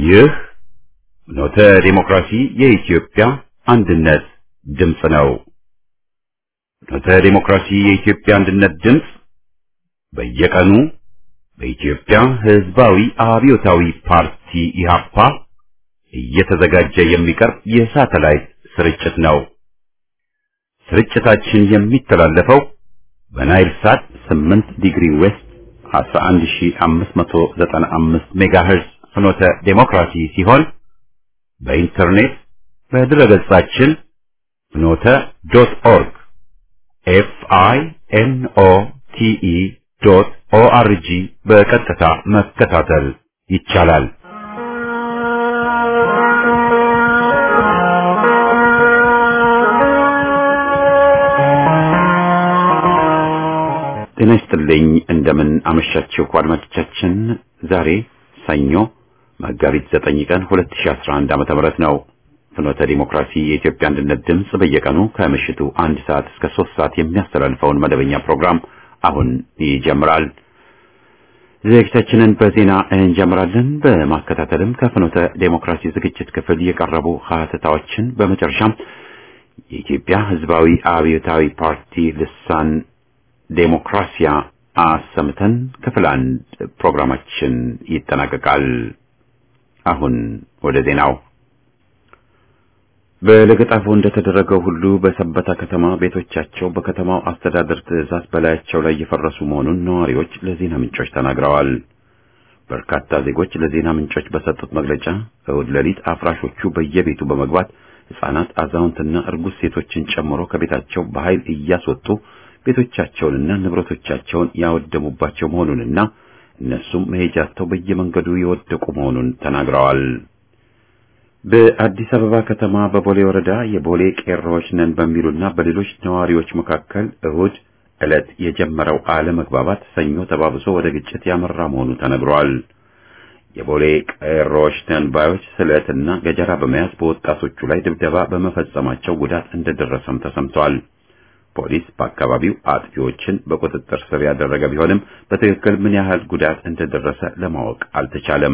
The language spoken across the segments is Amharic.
ይህ ኖተ ዲሞክራሲ የኢትዮጵያ አንድነት ድምፅ ነው። ኖተ ዲሞክራሲ የኢትዮጵያ አንድነት ድምፅ በየቀኑ በኢትዮጵያ ሕዝባዊ አብዮታዊ ፓርቲ ኢህአፓ እየተዘጋጀ የሚቀርብ የሳተላይት ስርጭት ነው። ስርጭታችን የሚተላለፈው በናይል ሳት 8 ዲግሪ ዌስት 11595 ሜጋሄርዝ ፍኖተ ዴሞክራሲ ሲሆን በኢንተርኔት በድረገጻችን ፍኖተ ዶት ኦርግ ኤፍ አይ ኤን ኦ ቲ ኢ ዶት ኦ አር ጂ በቀጥታ መከታተል ይቻላል። ጤና ይስጥልኝ። እንደምን አመሻችሁ አድማጮቻችን። ዛሬ ሰኞ መጋቢት 9 ቀን 2011 ዓመተ ምህረት ነው። ፍኖተ ዲሞክራሲ የኢትዮጵያ አንድነት ድምፅ በየቀኑ ከምሽቱ አንድ ሰዓት እስከ ሶስት ሰዓት የሚያስተላልፈውን መደበኛ ፕሮግራም አሁን ይጀምራል። ዝግጅታችንን በዜና እንጀምራለን። በማከታተልም ከፍኖተ ዴሞክራሲ ዝግጅት ክፍል የቀረቡ ሀተታዎችን በመጨረሻም የኢትዮጵያ ሕዝባዊ አብዮታዊ ፓርቲ ልሳን ዴሞክራሲያ አሰምተን ክፍል አንድ ፕሮግራማችን ይጠናቀቃል። አሁን ወደ ዜናው። በለገጣፎ እንደተደረገው ሁሉ በሰበታ ከተማ ቤቶቻቸው በከተማው አስተዳደር ትዕዛዝ በላያቸው ላይ የፈረሱ መሆኑን ነዋሪዎች ለዜና ምንጮች ተናግረዋል። በርካታ ዜጎች ለዜና ምንጮች በሰጡት መግለጫ እሁድ ሌሊት አፍራሾቹ በየቤቱ በመግባት ሕፃናት፣ አዛውንትና እርጉዝ ሴቶችን ጨምሮ ከቤታቸው በኃይል እያስወጡ ቤቶቻቸውንና ንብረቶቻቸውን ያወደሙባቸው መሆኑንና እነሱም መሄጃቸው በየመንገዱ የወደቁ መሆኑን ተናግረዋል። በአዲስ አበባ ከተማ በቦሌ ወረዳ የቦሌ ቄሮዎች ነን በሚሉና በሌሎች ነዋሪዎች መካከል እሁድ ዕለት የጀመረው አለመግባባት ሰኞ ተባብሶ ወደ ግጭት ያመራ መሆኑ ተነግሯል። የቦሌ ቄሮዎች ነን ባዮች ስለትና ገጀራ በመያዝ በወጣቶቹ ላይ ድብደባ በመፈጸማቸው ጉዳት እንደደረሰም ተሰምቷል። ፖሊስ በአካባቢው አጥፊዎችን በቁጥጥር ስር ያደረገ ቢሆንም በትክክል ምን ያህል ጉዳት እንደደረሰ ለማወቅ አልተቻለም።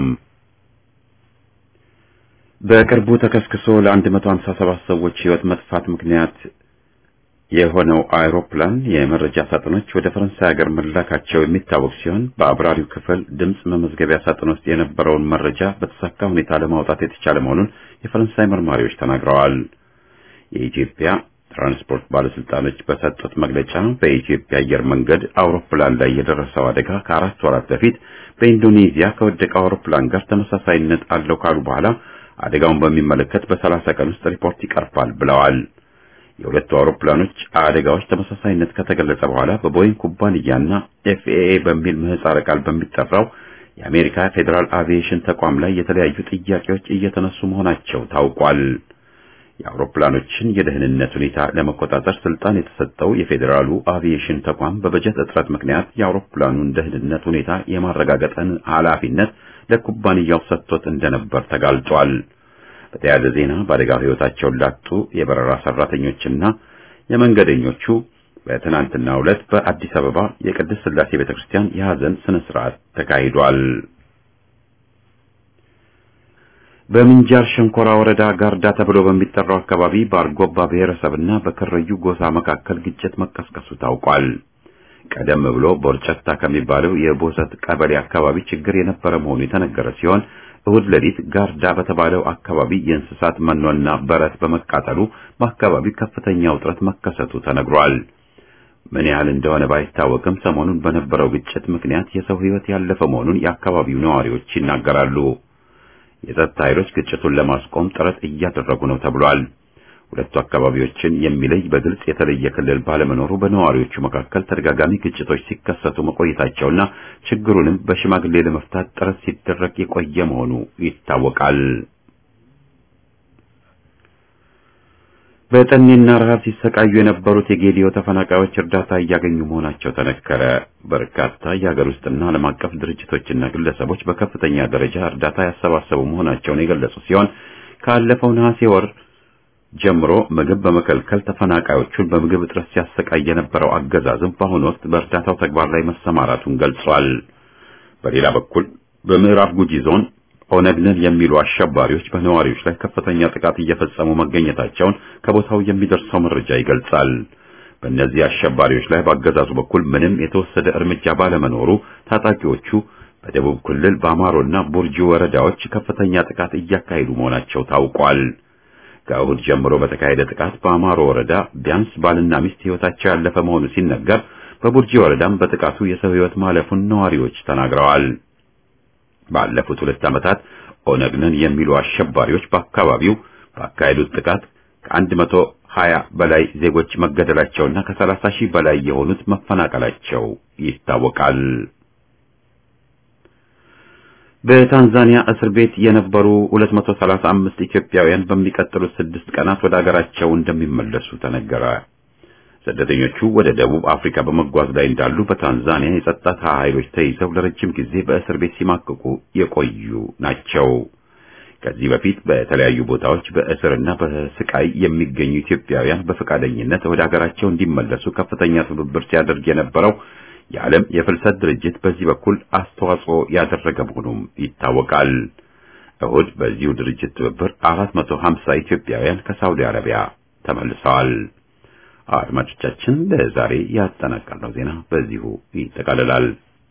በቅርቡ ተከስክሶ ለ157 ሰዎች ሕይወት መጥፋት ምክንያት የሆነው አይሮፕላን የመረጃ ሳጥኖች ወደ ፈረንሳይ ሀገር መላካቸው የሚታወቅ ሲሆን በአብራሪው ክፍል ድምፅ መመዝገቢያ ሳጥን ውስጥ የነበረውን መረጃ በተሳካ ሁኔታ ለማውጣት የተቻለ መሆኑን የፈረንሳይ መርማሪዎች ተናግረዋል። የኢትዮጵያ ትራንስፖርት ባለስልጣኖች በሰጡት መግለጫ በኢትዮጵያ አየር መንገድ አውሮፕላን ላይ የደረሰው አደጋ ከአራት ወራት በፊት በኢንዶኔዚያ ከወደቀው አውሮፕላን ጋር ተመሳሳይነት አለው ካሉ በኋላ አደጋውን በሚመለከት በሰላሳ ቀን ውስጥ ሪፖርት ይቀርባል ብለዋል። የሁለቱ አውሮፕላኖች አደጋዎች ተመሳሳይነት ከተገለጸ በኋላ በቦይንግ ኩባንያና ኤፍኤኤ በሚል ምህጻረ ቃል በሚጠራው የአሜሪካ ፌዴራል አቪዬሽን ተቋም ላይ የተለያዩ ጥያቄዎች እየተነሱ መሆናቸው ታውቋል። የአውሮፕላኖችን የደህንነት ሁኔታ ለመቆጣጠር ስልጣን የተሰጠው የፌዴራሉ አቪዬሽን ተቋም በበጀት እጥረት ምክንያት የአውሮፕላኑን ደህንነት ሁኔታ የማረጋገጥን ኃላፊነት ለኩባንያው ሰጥቶት እንደነበር ተጋልጧል። በተያያዘ ዜና በአደጋው ሕይወታቸውን ላጡ የበረራ ሰራተኞችና የመንገደኞቹ በትናንትናው ዕለት በአዲስ አበባ የቅድስት ሥላሴ ቤተክርስቲያን የሐዘን ስነ ስርዓት ተካሂዷል። በምንጃር ሸንኮራ ወረዳ ጋርዳ ተብሎ በሚጠራው አካባቢ በአርጎባ ብሔረሰብና በከረዩ ጎሳ መካከል ግጭት መቀስቀሱ ታውቋል። ቀደም ብሎ ቦርጨታ ከሚባለው የቦሰት ቀበሌ አካባቢ ችግር የነበረ መሆኑ የተነገረ ሲሆን እሁድ ሌሊት ጋርዳ በተባለው አካባቢ የእንስሳት መኖና በረት በመቃጠሉ በአካባቢው ከፍተኛ ውጥረት መከሰቱ ተነግሯል። ምን ያህል እንደሆነ ባይታወቅም ሰሞኑን በነበረው ግጭት ምክንያት የሰው ሕይወት ያለፈ መሆኑን የአካባቢው ነዋሪዎች ይናገራሉ። የጸጥታ ኃይሎች ግጭቱን ለማስቆም ጥረት እያደረጉ ነው ተብሏል። ሁለቱ አካባቢዎችን የሚለይ በግልጽ የተለየ ክልል ባለመኖሩ በነዋሪዎቹ መካከል ተደጋጋሚ ግጭቶች ሲከሰቱ መቆየታቸውና ችግሩንም በሽማግሌ ለመፍታት ጥረት ሲደረግ የቆየ መሆኑ ይታወቃል። በጠኔና ረሃብ ሲሰቃዩ የነበሩት የጌዲዮ ተፈናቃዮች እርዳታ እያገኙ መሆናቸው ተነገረ። በርካታ የሀገር ውስጥና ዓለም አቀፍ ድርጅቶችና ግለሰቦች በከፍተኛ ደረጃ እርዳታ ያሰባሰቡ መሆናቸውን የገለጹ ሲሆን ካለፈው ነሐሴ ወር ጀምሮ ምግብ በመከልከል ተፈናቃዮቹን በምግብ እጥረት ሲያሰቃይ የነበረው አገዛዝም በአሁኑ ወቅት በእርዳታው ተግባር ላይ መሰማራቱን ገልጿል። በሌላ በኩል በምዕራብ ጉጂ ዞን ኦነግ ነን የሚሉ አሸባሪዎች በነዋሪዎች ላይ ከፍተኛ ጥቃት እየፈጸሙ መገኘታቸውን ከቦታው የሚደርሰው መረጃ ይገልጻል። በእነዚህ አሸባሪዎች ላይ በአገዛዙ በኩል ምንም የተወሰደ እርምጃ ባለመኖሩ ታጣቂዎቹ በደቡብ ክልል በአማሮና ቡርጂ ወረዳዎች ከፍተኛ ጥቃት እያካሄዱ መሆናቸው ታውቋል። ከእሁድ ጀምሮ በተካሄደ ጥቃት በአማሮ ወረዳ ቢያንስ ባልና ሚስት ሕይወታቸው ያለፈ መሆኑ ሲነገር፣ በቡርጂ ወረዳም በጥቃቱ የሰው ሕይወት ማለፉን ነዋሪዎች ተናግረዋል። ባለፉት ሁለት ዓመታት ኦነግ ነን የሚሉ አሸባሪዎች በአካባቢው ባካሄዱት ጥቃት ከአንድ መቶ ሀያ በላይ ዜጎች መገደላቸውና ከሰላሳ ሺህ በላይ የሆኑት መፈናቀላቸው ይታወቃል። በታንዛኒያ እስር ቤት የነበሩ 235 ኢትዮጵያውያን በሚቀጥሉት ስድስት ቀናት ወደ አገራቸው እንደሚመለሱ ተነገረ። ስደተኞቹ ወደ ደቡብ አፍሪካ በመጓዝ ላይ እንዳሉ በታንዛኒያ የጸጥታ ኃይሎች ተይዘው ለረጅም ጊዜ በእስር ቤት ሲማቅቁ የቆዩ ናቸው። ከዚህ በፊት በተለያዩ ቦታዎች በእስርና በስቃይ የሚገኙ ኢትዮጵያውያን በፈቃደኝነት ወደ አገራቸው እንዲመለሱ ከፍተኛ ትብብር ሲያደርግ የነበረው የዓለም የፍልሰት ድርጅት በዚህ በኩል አስተዋጽኦ ያደረገ መሆኑም ይታወቃል። እሁድ በዚሁ ድርጅት ትብብር 450 ኢትዮጵያውያን ከሳውዲ አረቢያ ተመልሰዋል። አድማጮቻችን ለዛሬ ያጠናቀርነው ዜና በዚሁ ይጠቃልላል።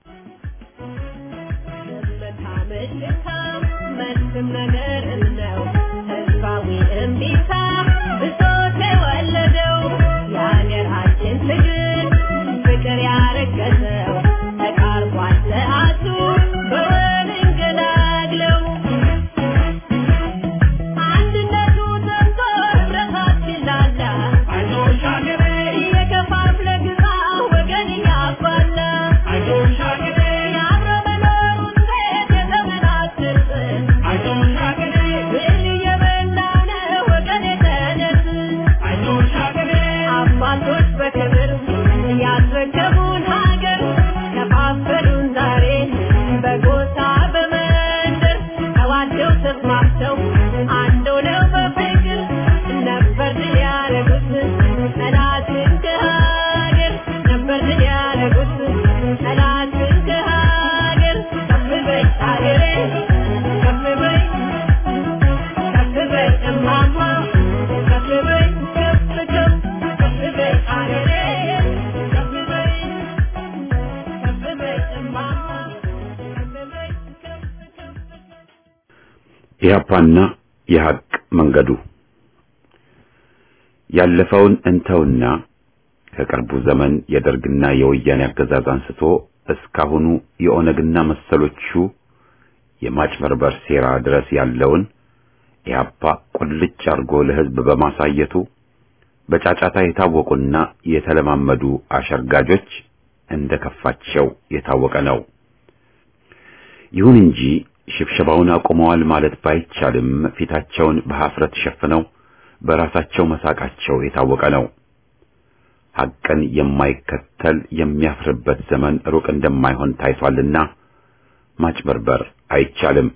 ኢህአፓና የሐቅ መንገዱ ያለፈውን እንተውና ከቅርቡ ዘመን የደርግና የወያኔ አገዛዝ አንስቶ እስካሁኑ የኦነግና መሰሎቹ የማጭበርበር ሴራ ድረስ ያለውን ኢህአፓ ቁልጭ አድርጎ ለሕዝብ በማሳየቱ በጫጫታ የታወቁና የተለማመዱ አሸርጋጆች እንደከፋቸው የታወቀ ነው። ይሁን እንጂ ሽብሸባውን አቁመዋል ማለት ባይቻልም ፊታቸውን በሐፍረት ሸፍነው በራሳቸው መሳቃቸው የታወቀ ነው። ሐቅን የማይከተል የሚያፍርበት ዘመን ሩቅ እንደማይሆን ታይቷልና ማጭበርበር አይቻልም።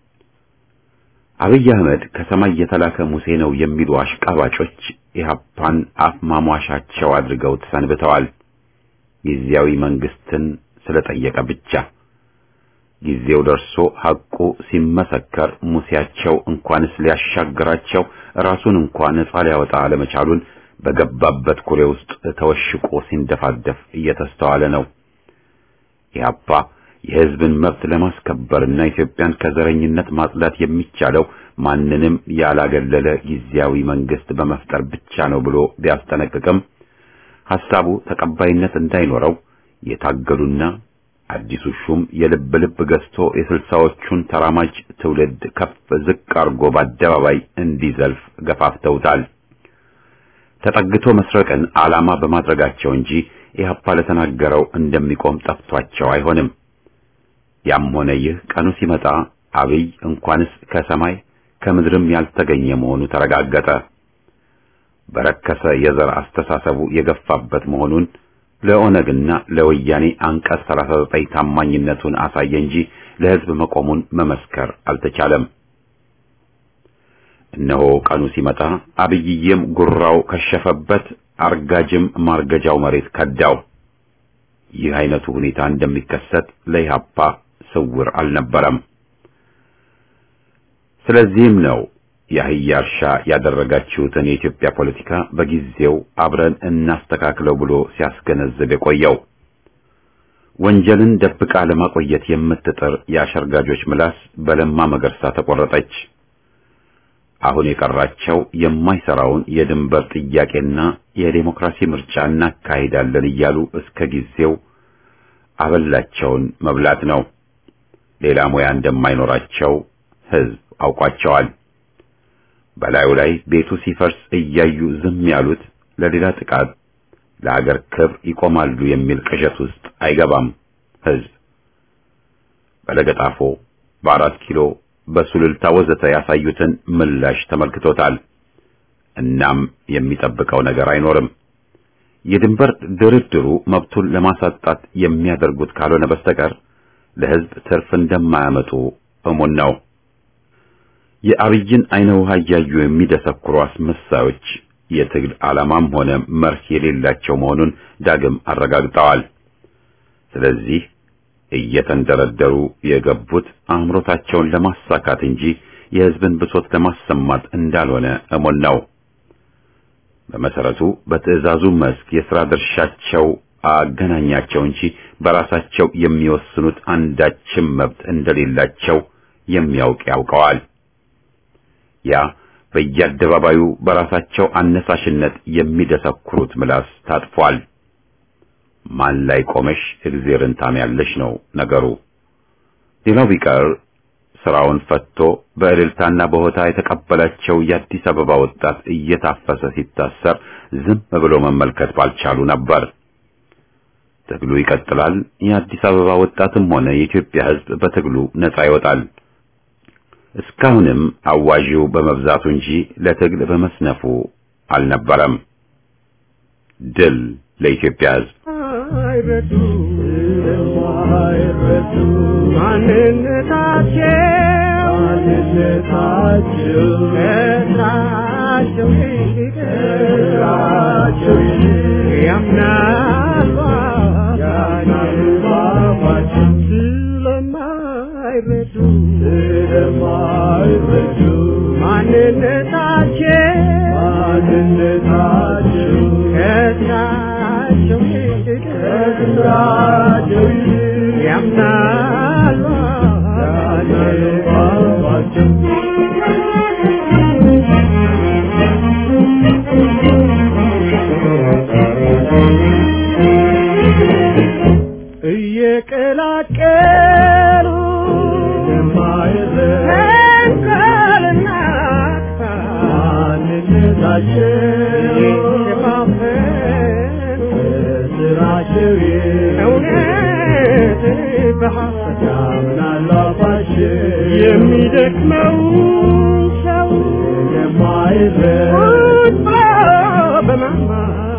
አብይ አህመድ ከሰማይ የተላከ ሙሴ ነው የሚሉ አሽቃባጮች ኢህአፓን አፍ ማሟሻቸው አድርገውት ሰንብተዋል። ጊዜያዊ መንግስትን ስለጠየቀ ብቻ ጊዜው ደርሶ ሐቁ ሲመሰከር ሙሴያቸው እንኳንስ ሊያሻግራቸው ራሱን እንኳን ነጻ ሊያወጣ አለመቻሉን በገባበት ኩሬ ውስጥ ተወሽቆ ሲንደፋደፍ እየተስተዋለ ነው። ኢህአፓ የሕዝብን መብት ለማስከበርና ኢትዮጵያን ከዘረኝነት ማጽዳት የሚቻለው ማንንም ያላገለለ ጊዜያዊ መንግስት በመፍጠር ብቻ ነው ብሎ ቢያስጠነቅቅም ሐሳቡ ተቀባይነት እንዳይኖረው የታገሉና አዲሱ ሹም የልብ ልብ ገዝቶ የስልሳዎቹን ተራማጅ ትውልድ ከፍ ዝቅ አርጎ በአደባባይ እንዲዘልፍ ገፋፍተውታል። ተጠግቶ መስረቅን ዓላማ በማድረጋቸው እንጂ ኢህአፓ ለተናገረው እንደሚቆም ጠፍቷቸው አይሆንም። ያም ሆነ ይህ ቀኑ ሲመጣ አብይ እንኳንስ ከሰማይ ከምድርም ያልተገኘ መሆኑ ተረጋገጠ። በረከሰ የዘር አስተሳሰቡ የገፋበት መሆኑን ለኦነግና ለወያኔ አንቀጽ 39 ታማኝነቱን አሳየ እንጂ ለሕዝብ መቆሙን መመስከር አልተቻለም። እነሆ ቀኑ ሲመጣ አብይዬም ጉራው ከሸፈበት፣ አርጋጅም ማርገጃው መሬት ከዳው። ይህ አይነቱ ሁኔታ እንደሚከሰት ለኢህአፓ ስውር አልነበረም። ስለዚህም ነው የአህያ እርሻ ያደረጋችሁትን የኢትዮጵያ ፖለቲካ በጊዜው አብረን እናስተካክለው ብሎ ሲያስገነዝብ የቆየው። ወንጀልን ደብቃ ለማቆየት የምትጥር የአሸርጋጆች ምላስ በለማ መገርሳ ተቆረጠች። አሁን የቀራቸው የማይሰራውን የድንበር ጥያቄና የዴሞክራሲ ምርጫ እናካሂዳለን እያሉ እስከ ጊዜው አበላቸውን መብላት ነው። ሌላ ሙያ እንደማይኖራቸው ሕዝብ አውቋቸዋል። በላዩ ላይ ቤቱ ሲፈርስ እያዩ ዝም ያሉት ለሌላ ጥቃት ለአገር ክብር ይቆማሉ የሚል ቅዠት ውስጥ አይገባም። ሕዝብ በለገጣፎ፣ በአራት ኪሎ፣ በሱልልታ ወዘተ ያሳዩትን ምላሽ ተመልክቶታል። እናም የሚጠብቀው ነገር አይኖርም። የድንበር ድርድሩ መብቱን ለማሳጣት የሚያደርጉት ካልሆነ በስተቀር ለሕዝብ ትርፍ እንደማያመጡ እሙን ነው። የአብይን አይነ ውሃ እያዩ የሚደሰኩሩ አስመሳዮች የትግል ዓላማም ሆነ መርህ የሌላቸው መሆኑን ዳግም አረጋግጠዋል። ስለዚህ እየተንደረደሩ የገቡት አእምሮታቸውን ለማሳካት እንጂ የሕዝብን ብሶት ለማሰማት እንዳልሆነ እሙን ነው። በመሰረቱ በትዕዛዙ መስክ የሥራ ድርሻቸው አገናኛቸው እንጂ በራሳቸው የሚወስኑት አንዳችም መብት እንደሌላቸው የሚያውቅ ያውቀዋል። ያ በየአደባባዩ በራሳቸው አነሳሽነት የሚደሰኩሩት ምላስ ታጥፏል። ማን ላይ ቆመሽ እግዜርን ታምያለሽ ነው ነገሩ። ሌላው ቢቀር ስራውን ፈትቶ በእልልታና በሆታ የተቀበላቸው የአዲስ አበባ ወጣት እየታፈሰ ሲታሰር ዝም ብሎ መመልከት ባልቻሉ ነበር። ትግሉ ይቀጥላል። የአዲስ አበባ ወጣትም ሆነ የኢትዮጵያ ሕዝብ በትግሉ ነጻ ይወጣል። እስካሁንም አዋዢው በመብዛቱ እንጂ ለትግል በመስነፉ አልነበረም። ድል ለኢትዮጵያ ሕዝብ። አይረዱ አይረዱ ማንነታቸው ማንነታቸው ከስራቸው ይልቅ ከስራቸው ይልቅ ያምናሉ ያምናሉ ባባቸው ስለማይረዱ ስለማይረዱ ማንነታቸው ማንነታቸው ከስራቸው ይልቅ ከስራቸው ይልቅ ያምናሉ ያምናሉ ባባቸው እየቀላቀሉ ተንኮልና ስራቸው እውነት በሐሰት ያምናሉ አፋቸው የሚደክመው ሰው የማይረዳ በማማ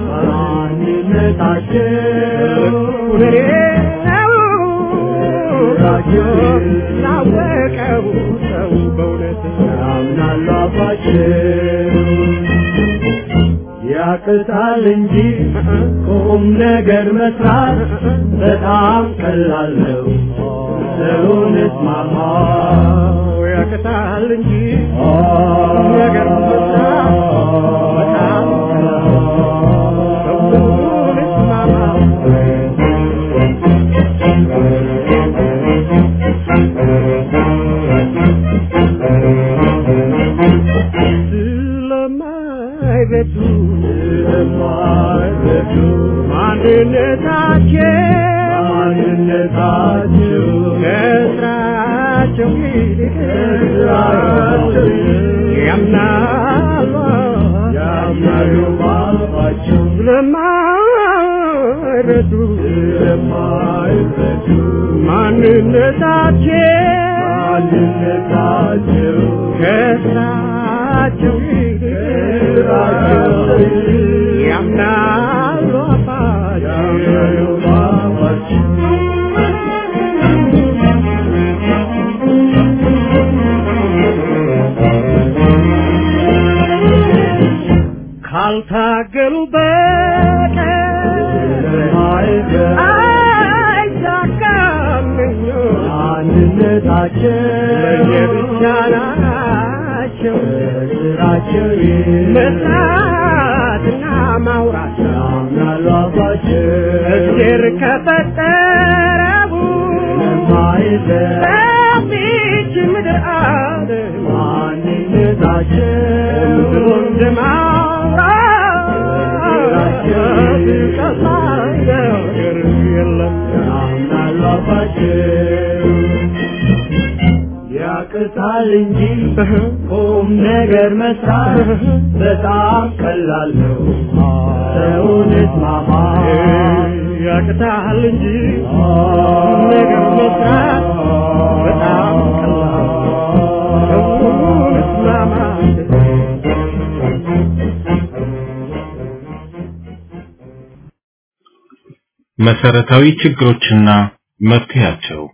ማንነታቸው ሁኔ ነው ላወቀው ሰው በእውነት ያምናሉ አፋቸው ያቅታል እንጂ ቁም ነገር መስራት በጣም ቀላል ነው። ሰውን እስማማ ያቅታል እንጂ ቁም ነገር መስራት በጣም ቀላል ነው። ሰውን እስማማ ስለማይረዱ ስለማይረዱ ማንነታቸው ማንነታቸው ከስራቸው ይልቅ ከስራቸው ይልቅ ያምናሉ ያምናሉ ባባቸው ስለማይረዱ ስለማይረዱ ማንነታቸው ማንነታቸው ከስራቸው ይልቅ ከስራቸው ይልቅ ያምናሉ አባቸው ያምናሉ ባባቸው ካልታገሉ በቀር አይሳካም ምኞት አንድነታቸው ለየብቻ ናቸው ስራቸው ስራቸው መስራትና ማውራት ያምናሉ አባቸው እግዜር ከፈጠረው ለማይዘ በዚች ምድር አለ ማንነታቸው እንደ ማውራት ቀላል ነገር የለም ያምናሉ አባቸው ያቅታል እንጂ ቁም ነገር መስራት በጣም ቀላል ነው። ሰውን እስማማ ያቅታል እንጂ ነገር መስራት በጣም ቀላል ሰውን እስማማት መሰረታዊ ችግሮችና መፍትሄያቸው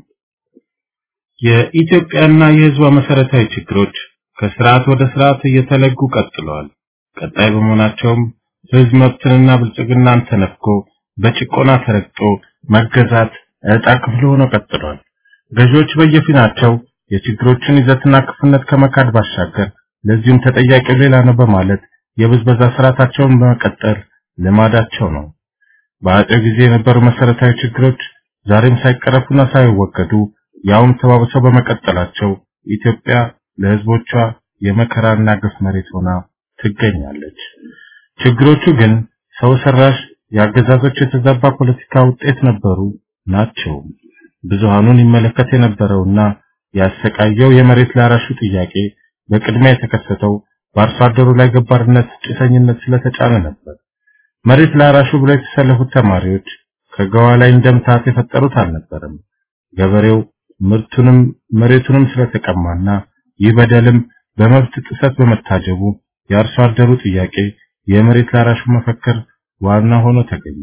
የኢትዮጵያና የሕዝቧ መሰረታዊ ችግሮች ከስርዓት ወደ ስርዓት እየተለጉ ቀጥለዋል። ቀጣይ በመሆናቸውም ሕዝብ መብትንና ብልጽግናን ተነፍጎ በጭቆና ተረግጦ መገዛት ዕጣ ክፍል ሆኖ ቀጥሏል። ገዢዎች በየፊናቸው የችግሮችን ይዘትና ክፉነት ከመካድ ባሻገር ለዚሁም ተጠያቂው ሌላ ነው በማለት የብዝበዛ ስርዓታቸውን በመቀጠል ልማዳቸው ነው። በአጼው ጊዜ የነበሩ መሰረታዊ ችግሮች ዛሬም ሳይቀረፉና ሳይወገዱ ያውም ተባብሰው በመቀጠላቸው ኢትዮጵያ ለሕዝቦቿ የመከራና ግፍ መሬት ሆና ትገኛለች። ችግሮቹ ግን ሰው ሰራሽ የአገዛዞች የተዛባ ፖለቲካ ውጤት ነበሩ ናቸው። ብዙሃኑን ይመለከት የነበረውና ያሰቃየው የመሬት ላራሹ ጥያቄ በቅድሚያ የተከሰተው በአርሶ አደሩ ላይ ገባርነት፣ ጭሰኝነት ስለተጫነ ነበር። መሬት ላራሹ ብለው የተሰለፉት ተማሪዎች ከገዋ ላይ እንደምታት የፈጠሩት አልነበረም። ገበሬው ምርቱንም መሬቱንም ስለተቀማና ይህ በደልም በመብት ጥሰት በመታጀቡ የአርሶ አደሩ ጥያቄ የመሬት ላራሹ መፈክር ዋና ሆኖ ተገኘ።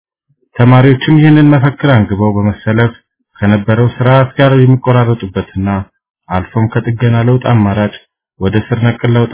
ተማሪዎችም ይህንን መፈክር አንግበው በመሰለፍ ከነበረው ስርዓት ጋር የሚቆራረጡበትና አልፎም ከጥገና ለውጥ አማራጭ ወደ ስር ነቀል ለውጥ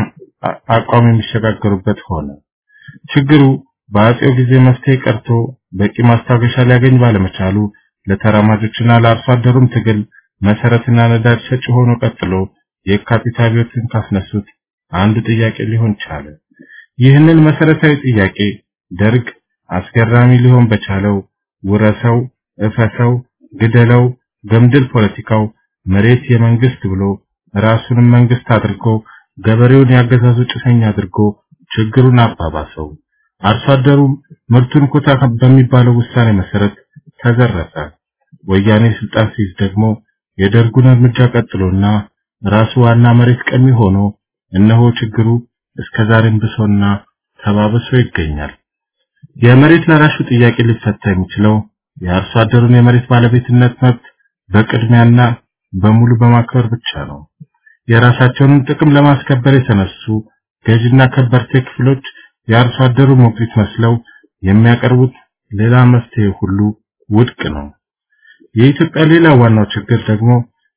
አቋም የሚሸጋገሩበት ሆነ። ችግሩ በአጼው ጊዜ መፍትሄ ቀርቶ በቂ ማስታገሻ ሊያገኝ ባለመቻሉ ለተራማጆችና ለአርሶ አደሩም ትግል መሰረትና ነዳጅ ሰጪ ሆኖ ቀጥሎ የካፒታ አብዮትን ካስነሱት አንዱ ጥያቄ ሊሆን ቻለ። ይህንን መሰረታዊ ጥያቄ ደርግ አስገራሚ ሊሆን በቻለው ውረሰው፣ እፈሰው፣ ግደለው፣ ገምድል ፖለቲካው መሬት የመንግስት ብሎ ራሱንም መንግስት አድርጎ ገበሬውን ያገዛዙ ጭሰኛ አድርጎ ችግሩን አባባሰው። አርሶ አደሩ ምርቱን ኮታ በሚባለው ውሳኔ መሰረት ተዘረፈ። ወያኔ ስልጣን ሲይዝ ደግሞ የደርጉን እርምጃ ቀጥሎና ራሱ ዋና መሬት ቀሚ ሆኖ እነሆ ችግሩ እስከዛሬም ብሶና ተባብሶ ይገኛል። የመሬት ላራሹ ጥያቄ ሊፈታ የሚችለው የአርሶ አደሩን የመሬት ባለቤትነት መብት በቅድሚያና በሙሉ በማክበር ብቻ ነው። የራሳቸውን ጥቅም ለማስከበር የተነሱ ገዥና ከበርቴ ክፍሎች የአርሶ አደሩ ሞግዚት መስለው የሚያቀርቡት ሌላ መፍትሄ ሁሉ ውድቅ ነው። የኢትዮጵያ ሌላ ዋናው ችግር ደግሞ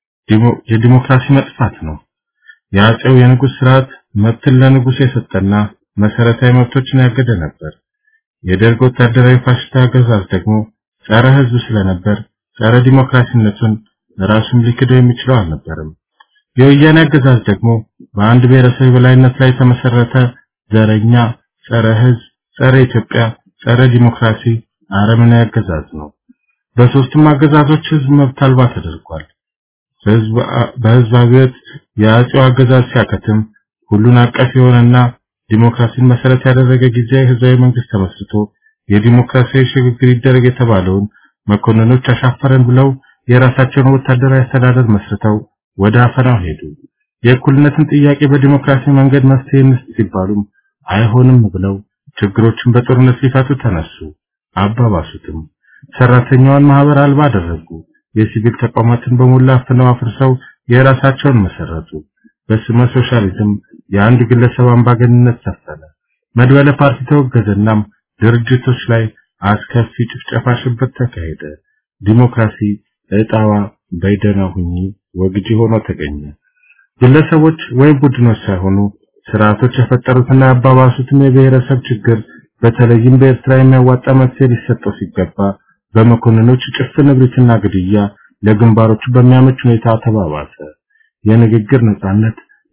የዲሞክራሲ መጥፋት ነው። የአጼው የንጉሥ ስርዓት መብትን ለንጉሥ የሰጠና መሰረታዊ መብቶችን ያገደ ነበር። የደርግ ወታደራዊ ፋሽስት አገዛዝ ደግሞ ጸረ ሕዝብ ስለነበር ጸረ ዲሞክራሲነቱን ራሱን ሊክደው የሚችለው አልነበረም። የወያኔ አገዛዝ ደግሞ በአንድ ብሔረሰብ የበላይነት ላይ የተመሰረተ ዘረኛ፣ ጸረ ሕዝብ፣ ጸረ ኢትዮጵያ፣ ጸረ ዲሞክራሲ አረመኔያዊ አገዛዝ ነው። በሶስቱም አገዛዞች ሕዝብ መብት አልባ ተደርጓል። ሕዝብ በሕዝብ አብዮት የአጼው አገዛዝ ሲያከትም ሁሉን አቀፍ የሆነና ዲሞክራሲን መሰረት ያደረገ ጊዜያዊ ህዝባዊ መንግስት ተመስርቶ የዲሞክራሲያዊ ሽግግር ይደረግ የተባለውን መኮንኖች አሻፈረን ብለው የራሳቸውን ወታደራዊ አስተዳደር መስርተው ወደ አፈናው ሄዱ። የእኩልነትን ጥያቄ በዲሞክራሲ መንገድ መፍትሄ እንስጥ ሲባሉም አይሆንም ብለው ችግሮችን በጦርነት ሊፈቱ ተነሱ። አባባሱትም። ሰራተኛዋን ማህበር አልባ አደረጉ። የሲቪል ተቋማትን በሞላ አፍነው አፍርሰው የራሳቸውን መሰረቱ። በስመ ሶሻሊዝም የአንድ ግለሰብ አምባገንነት ሰፈነ። መድበለ ፓርቲ ተወገዘናም ድርጅቶች ላይ አስከፊ ጭፍጨፋ፣ ሽብር ተካሄደ። ዲሞክራሲ እጣዋ በይደና ሁኚ ወግጂ ሆኖ ተገኘ። ግለሰቦች ወይም ቡድኖች ሳይሆኑ ስርዓቶች የፈጠሩትና ያባባሱትን የብሔረሰብ ችግር በተለይም በኤርትራ የሚያዋጣ መፍትሄ ሊሰጠው ሲገባ በመኮንኖች ጭፍን እብሪትና ግድያ ለግንባሮቹ በሚያመች ሁኔታ ተባባሰ። የንግግር ነጻነት፣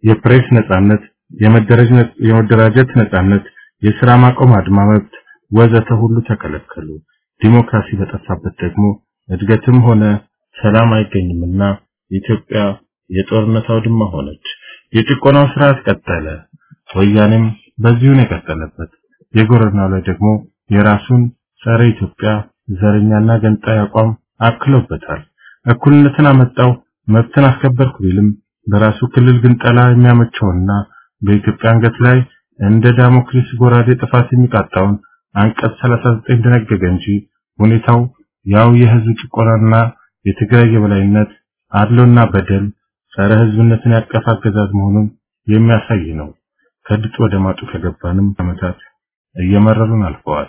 የፕሬስ ነጻነት፣ የመደራጀት ነጻነት፣ የሥራ ማቆም አድማ መብት ወዘተ ሁሉ ተከለከሉ። ዲሞክራሲ በጠፋበት ደግሞ እድገትም ሆነ ሰላም አይገኝምና ኢትዮጵያ የጦርነት አውድማ ሆነች። የጭቆናው ስርዓት ቀጠለ። ወያኔም በዚሁን የቀጠለበት የጎረናው ላይ ደግሞ የራሱን ጸረ ኢትዮጵያ ዘረኛና ገንጣይ አቋም አክሎበታል። እኩልነትን አመጣው መብትን አስከበርኩ ቢልም በራሱ ክልል ግን ጠላ የሚያመቸውና በኢትዮጵያ አንገት ላይ እንደ ዳሞክሊስ ጎራዴ ጥፋት የሚቃጣውን አንቀጽ 39 ደነገገ እንጂ ሁኔታው ያው የህዝብ ጭቆናና የትግራይ የበላይነት አድሎና በደል ጸረ ህዝብነትን ያቀፈ አገዛዝ መሆኑን የሚያሳይ ነው። ከድጡ ወደ ማጡ ከገባንም ዓመታት እየመረሩን አልፈዋል።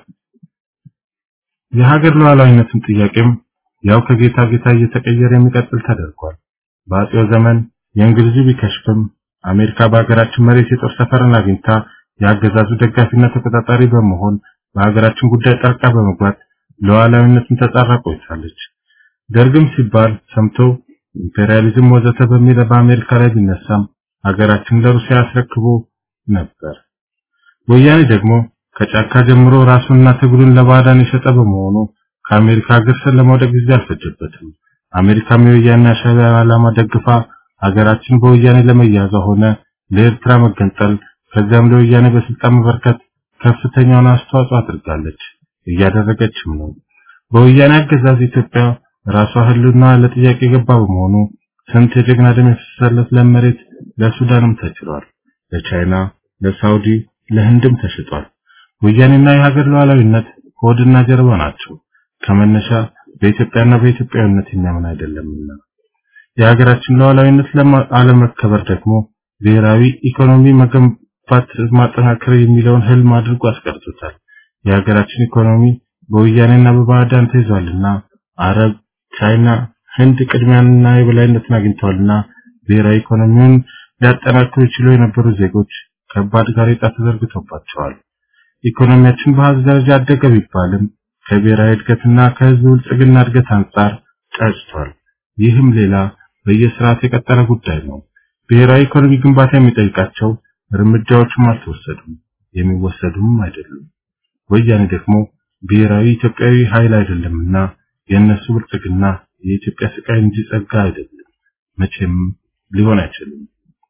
የሀገር ሉዓላዊነትን ጥያቄም ያው ከጌታ ጌታ እየተቀየረ የሚቀጥል ተደርጓል። በአጼው ዘመን የእንግሊዙ ቢከሽፍም አሜሪካ በሀገራችን መሬት የጦር ሰፈርን አግኝታ የአገዛዙ ደጋፊና ተቆጣጣሪ በመሆን በሀገራችን ጉዳይ ጣልቃ በመግባት ሉዓላዊነትን ተጻራ ቆይታለች። ደርግም ሲባል ሰምቶ ኢምፔሪያሊዝም ወዘተ በሚል በአሜሪካ ላይ ቢነሳም ሀገራችን ለሩሲያ አስረክቦ ነበር። ወያኔ ደግሞ ከጫካ ጀምሮ ራሱንና ትግሉን ለባዕዳን የሸጠ በመሆኑ ከአሜሪካ ሀገር ስር ለመውደቅ ጊዜ አልፈጀበትም። አሜሪካም የወያኔ ሻዕቢያ ዓላማ ደግፋ ሀገራችን በወያኔ ለመያዟ ሆነ ለኤርትራ መገንጠል ከዚያም ለወያኔ በስልጣን መበርከት ከፍተኛውን አስተዋጽኦ አድርጋለች፣ እያደረገችም ነው። በወያኔ አገዛዝ ኢትዮጵያ ራሷ ህልውና ለጥያቄ የገባ በመሆኑ ስንት የጀግና ደም የፈሰሰለት ለመሬት ለሱዳንም ተችሏል፣ ለቻይና፣ ለሳውዲ፣ ለህንድም ተሽጧል። ወያኔና የሀገር ሉዓላዊነት ሆድና ጀርባ ናቸው። ከመነሻ በኢትዮጵያና በኢትዮጵያዊነት የሚያምን አይደለምና የሀገራችን ሉዓላዊነት አለመከበር ደግሞ ብሔራዊ ኢኮኖሚ መገንባት ማጠናከር የሚለውን ህልም አድርጎ አስቀርቶታል። የሀገራችን ኢኮኖሚ በወያኔና በባዕዳን ተይዟልና አረብ፣ ቻይና፣ ህንድ ቅድሚያንና የበላይነትን አግኝተዋልና ብሔራዊ ኢኮኖሚውን ሊያጠናክሩ ይችሉ የነበሩ ዜጎች ከባድ ጋሬጣ ተዘርግቶባቸዋል። ኢኮኖሚያችን በአሃዝ ደረጃ አደገ ቢባልም ከብሔራዊ እድገትና ከህዝብ ብልጽግና እድገት አንጻር ጨጭቷል። ይህም ሌላ በየስርዓት የቀጠለ ጉዳይ ነው። ብሔራዊ ኢኮኖሚ ግንባታ የሚጠይቃቸው እርምጃዎችም አልተወሰዱም፣ የሚወሰዱም አይደሉም። ወያኔ ደግሞ ብሔራዊ ኢትዮጵያዊ ኃይል አይደለምና የእነሱ ብልጽግና የኢትዮጵያ ስቃይ እንጂ ጸጋ አይደለም፣ መቼም ሊሆን አይችልም።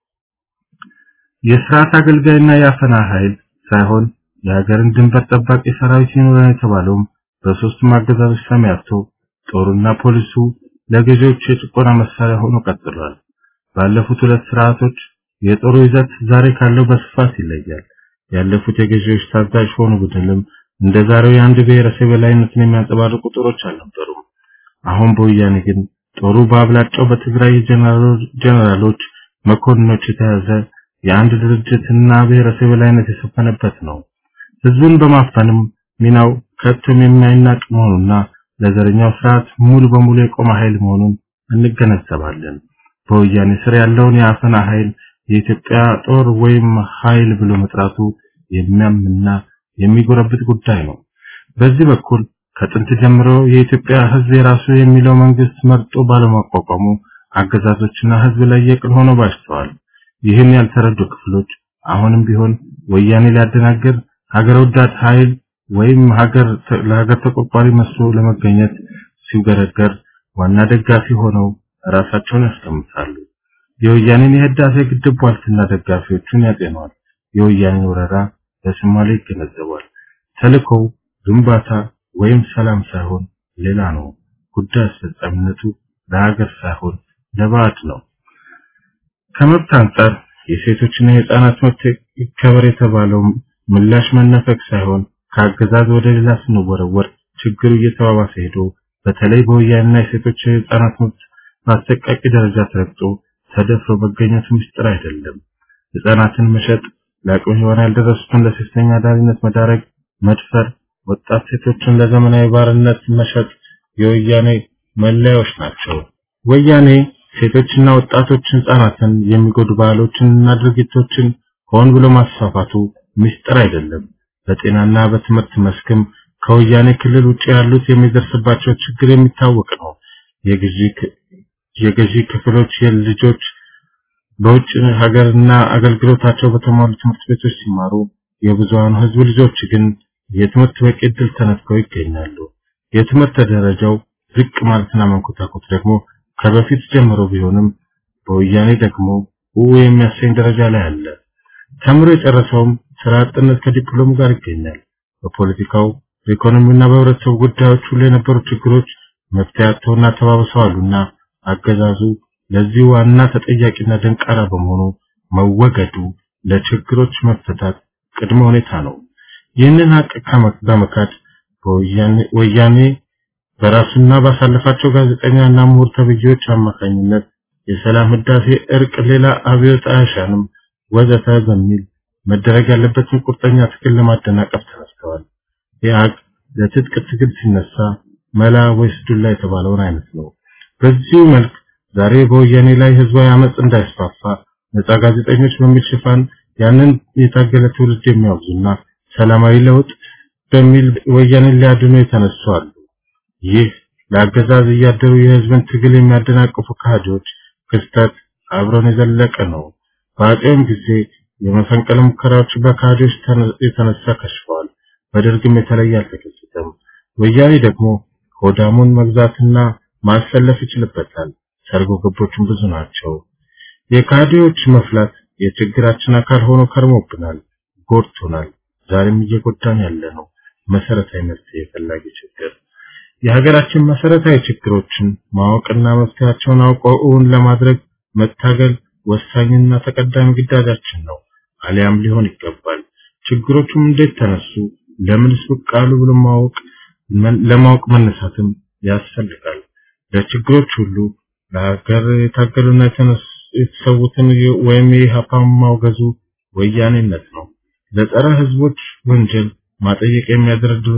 የስርዓት አገልጋይና የአፈና ኃይል ሳይሆን የሀገርን ድንበር ጠባቂ ሰራዊት ይኖረን የተባለውም በሶስቱም አገዛዞች ሰማያቶ ጦሩና ፖሊሱ ለገዢዎች የጭቆና መሳሪያ ሆኖ ቀጥሏል። ባለፉት ሁለት ስርዓቶች የጦሩ ይዘት ዛሬ ካለው በስፋት ይለያል። ያለፉት የገዢዎች ታዛዥ ሆኑ ብንልም እንደ ዛሬው የአንድ ብሔረሰብ የበላይነትን የሚያንጸባርቁ ጦሮች አልነበሩም። አሁን በወያኔ ግን ጦሩ በአብላጫው በትግራይ ጀነራሎች፣ መኮንኖች የተያዘ የአንድ ድርጅትና ብሔረሰብ የበላይነት የሰፈነበት ነው። ህዝቡን በማፈንም ሚናው ከቶም የማይናቅ መሆኑና ለዘረኛው ስርዓት ሙሉ በሙሉ የቆመ ኃይል መሆኑን እንገነዘባለን። በወያኔ ስር ያለውን የአፈና ኃይል የኢትዮጵያ ጦር ወይም ኃይል ብሎ መጥራቱ የሚያምና የሚጎረብት ጉዳይ ነው። በዚህ በኩል ከጥንት ጀምሮ የኢትዮጵያ ህዝብ የራሱ የሚለው መንግስት መርጦ ባለማቋቋሙ አገዛዞችና ህዝብ ላይ የቅል ሆኖ ባሽተዋል። ይህን ያልተረዱ ክፍሎች አሁንም ቢሆን ወያኔ ሊያደናግር ሀገር ወዳድ ኃይል ወይም ሀገር ለሀገር ተቆርቋሪ መስሎ ለመገኘት ሲገረገር ዋና ደጋፊ ሆነው ራሳቸውን ያስቀምጣሉ። የወያኔን የህዳሴ ግድብ ቧልትና ደጋፊዎቹን ያጤነዋል። የወያኔን ወረራ በሶማሌ ይገነዘባል። ተልእኮው ግንባታ ወይም ሰላም ሳይሆን ሌላ ነው። ጉዳይ አስፈጻሚነቱ ለሀገር ሳይሆን ለባዕድ ነው። ከመብት አንጻር የሴቶችና የህፃናት መብት ይከበር የተባለው ምላሽ መነፈቅ ሳይሆን ከአገዛዝ ወደ ሌላ ስንወረወር ችግሩ እየተባባሰ ሄዶ በተለይ በወያኔና የሴቶች የህፃናት መብት በአሰቃቂ ደረጃ ተረግጦ ተደፍሮ መገኘቱ ምስጢር አይደለም። ህፃናትን መሸጥ፣ ለአቅመ ሔዋን ያልደረሱትን ለሴተኛ አዳሪነት መዳረግ፣ መድፈር፣ ወጣት ሴቶችን ለዘመናዊ ባርነት መሸጥ የወያኔ መለያዎች ናቸው። ወያኔ ሴቶችና ወጣቶች ህፃናትን የሚጎዱ ባህሎችንና ድርጊቶችን ሆን ብሎ ማስፋፋቱ ምስጢር አይደለም። በጤናና በትምህርት መስክም ከወያኔ ክልል ውጭ ያሉት የሚደርስባቸው ችግር የሚታወቅ ነው። የገዢ ክፍሎች የልጆች በውጭ ሀገርና አገልግሎታቸው በተሟሉ ትምህርት ቤቶች ሲማሩ የብዙሃኑ ህዝብ ልጆች ግን የትምህርት በቂ ዕድል ተነፍገው ይገኛሉ። የትምህርት ደረጃው ዝቅ ማለትና መንኮታኮት ደግሞ ከበፊት ጀምሮ ቢሆንም በወያኔ ደግሞ ው የሚያሰኝ ደረጃ ላይ አለ። ተምሮ የጨረሰውም ስራ አጥነት ከዲፕሎም ጋር ይገኛል። በፖለቲካው በኢኮኖሚውና በህብረተሰቡ ጉዳዮች ሁሉ የነበሩ ችግሮች መፍትሄ አጥተውና ተባብሰዋሉና አገዛዙ ለዚህ ዋና ተጠያቂና ደንቃራ በመሆኑ መወገዱ ለችግሮች መፈታት ቅድመ ሁኔታ ነው። ይህንን ሀቅ በመካድ ወያኔ በራሱና ባሳለፋቸው ጋዜጠኛና ምሁር ተብዬዎች አማካኝነት የሰላም ህዳሴ፣ እርቅ፣ ሌላ አብዮት አያሻንም ወዘተ በሚል መደረግ ያለበትን ቁርጠኛ ትግል ለማደናቀፍ ተነስተዋል። ኢህአግ ለትጥቅ ትግል ሲነሳ መላ ወይስ ዱላ የተባለውን አይነት ነው። በዚሁ መልክ ዛሬ በወያኔ ላይ ህዝባዊ አመጽ እንዳይስፋፋ ነፃ ጋዜጠኞች በሚል ሽፋን ያንን የታገለ ትውልድ የሚያወግዙና ሰላማዊ ለውጥ በሚል ወያኔን ሊያድኑ የተነሱ አሉ። ይህ ለአገዛዝ እያደሩ የህዝብን ትግል የሚያደናቅፉ ካህዲዎች ክስተት አብሮን የዘለቀ ነው። በአጼውም ጊዜ የመፈንቅለ ሙከራዎች በካህዲዎች የተነሳ ከሽፈዋል። በደርግም የተለየ አልተከሰተም። ወያኔ ደግሞ ሆዳሙን መግዛትና ማሰለፍ ይችልበታል። ሰርጎ ገቦቹም ብዙ ናቸው። የካህዲዎች መፍላት የችግራችን አካል ሆኖ ከርሞብናል፣ ጎድቶናል። ዛሬም እየጎዳን ያለ ነው። መሰረታዊ መፍትሄ የፈላጊ ችግር የሀገራችን መሰረታዊ ችግሮችን ማወቅና መፍትሄያቸውን አውቀው እውን ለማድረግ መታገል ወሳኝና ተቀዳሚ ግዳጃችን ነው። አሊያም ሊሆን ይገባል። ችግሮቹም እንዴት ተነሱ፣ ለምንስ ብቅ አሉ ብሎ ማወቅ ለማወቅ መነሳትም ያስፈልጋል። ለችግሮች ሁሉ ለሀገር የታገሉና የተሰዉትን ወይም የኢህአፓን ማውገዙ ወያኔነት ነው። ለጸረ ህዝቦች ወንጀል ማጠየቅ የሚያደረድሩ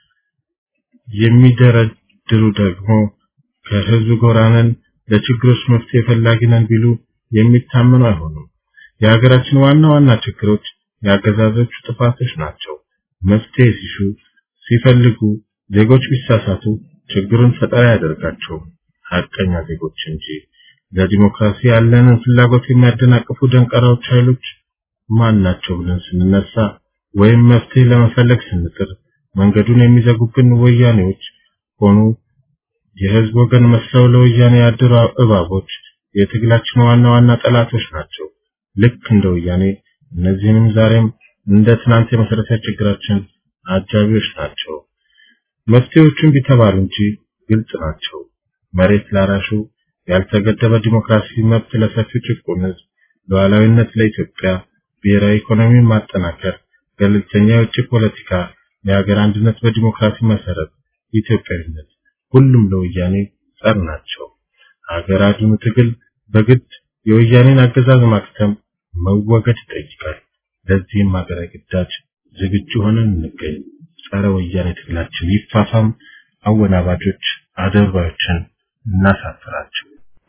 የሚደረድሩ ደግሞ ከህዝብ ጎራ ነን፣ ለችግሮች መፍትሄ ፈላጊ ነን ቢሉ የሚታመኑ አይሆኑም። የሀገራችን ዋና ዋና ችግሮች የአገዛዞቹ ጥፋቶች ናቸው። መፍትሄ ሲሹ ሲፈልጉ ዜጎች ቢሳሳቱ ችግሩን ፈጠራ ያደርጋቸውም ሀቀኛ ዜጎች እንጂ ለዲሞክራሲ ያለንን ፍላጎት የሚያደናቅፉ ደንቀራዎች ኃይሎች ማን ናቸው ብለን ስንነሳ ወይም መፍትሄ ለመፈለግ ስንጥር መንገዱን የሚዘጉብን ወያኔዎች ሆኑ የህዝብ ወገን መስለው ለወያኔ ያደሩ እባቦች የትግላችን ዋና ዋና ጠላቶች ናቸው። ልክ እንደ ወያኔ እነዚህንም ዛሬም እንደ ትናንት የመሰረታዊ ችግራችን አጃቢዎች ናቸው። መፍትሄዎቹን ቢተባሉ እንጂ ግልጽ ናቸው። መሬት ላራሹ፣ ያልተገደበ ዲሞክራሲ መብት ለሰፊው ጭቁን ህዝብ፣ ሉዓላዊነት ለኢትዮጵያ፣ ብሔራዊ ኢኮኖሚን ማጠናከር፣ ገለልተኛ የውጭ ፖለቲካ፣ የሀገር አንድነት በዲሞክራሲ መሰረት፣ ኢትዮጵያዊነት፣ ሁሉም ለወያኔ ጸር ናቸው። ሀገር አድኑ ትግል በግድ የወያኔን አገዛዝ ማክተም መወገድ ይጠይቃል። ለዚህም ሀገራዊ ግዳጅ ዝግጁ ሆነን እንገኝ። ጸረ ወያኔ ትግላችን ይፋፋም። አወናባጆች አደባዮችን እናሳፍራቸው።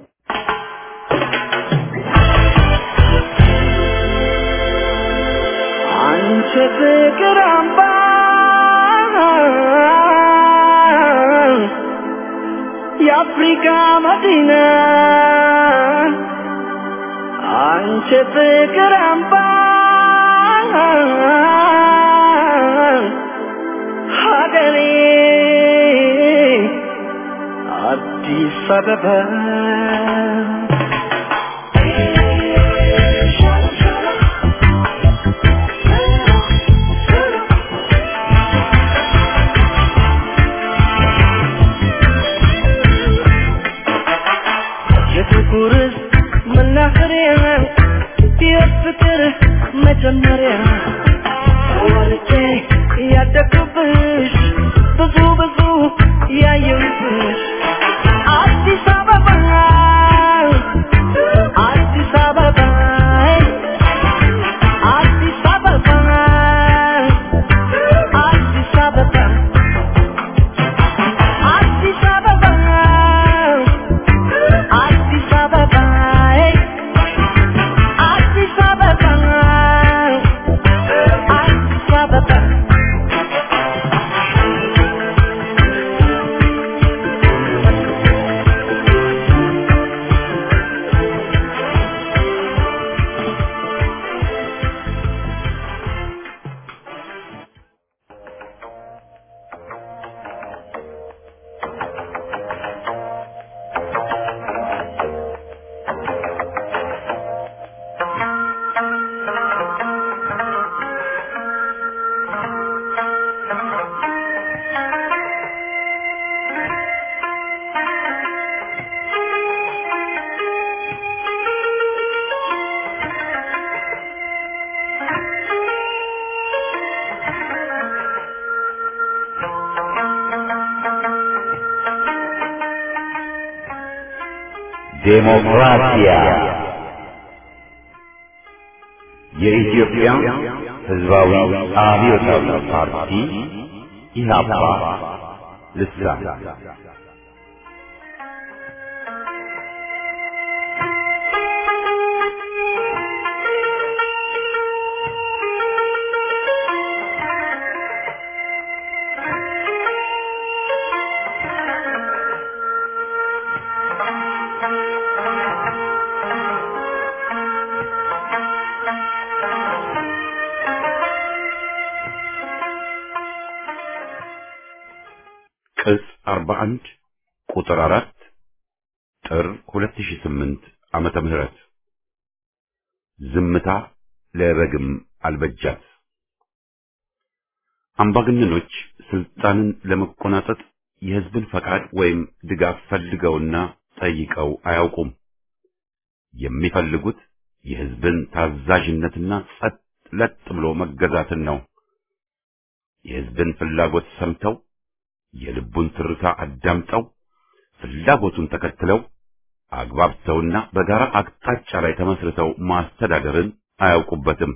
አንቺ ፍቅር አምባ የአፍሪካ መዲና አንቺ ፍቅር አምባ ሀገሬ አዲስ አበባ የፍቅር መናኸሪያ የፍቅር መጀመሪያ ወልጄ ያደግኩብሽ ብዙ ብዙ ያየሁብሽ አዲስ አበባ አዲስ አበባ አዲስ አበባ አዲስ አበባ አዲስ አበባ አዲስ አበባ አዲስ አበባ አዲስ አበባ ዴሞክራሲያ የኢትዮጵያ ሕዝባዊ አብዮታዊ ፓርቲ ኢህአፓ ልሳን ቅጽ 41 ቁጥር 4 ጥር 2008 ዓመተ ምህረት ዝምታ ለበግም አልበጃት። አምባገነኖች ስልጣንን ለመቆናጠጥ የህዝብን ፈቃድ ወይም ድጋፍ ፈልገውና ጠይቀው አያውቁም። የሚፈልጉት የህዝብን ታዛዥነትና ጸጥ ለጥ ብሎ መገዛትን ነው። የህዝብን ፍላጎት ሰምተው የልቡን ትርታ አዳምጠው ፍላጎቱን ተከትለው አግባብተውና በጋራ አቅጣጫ ላይ ተመስርተው ማስተዳደርን አያውቁበትም።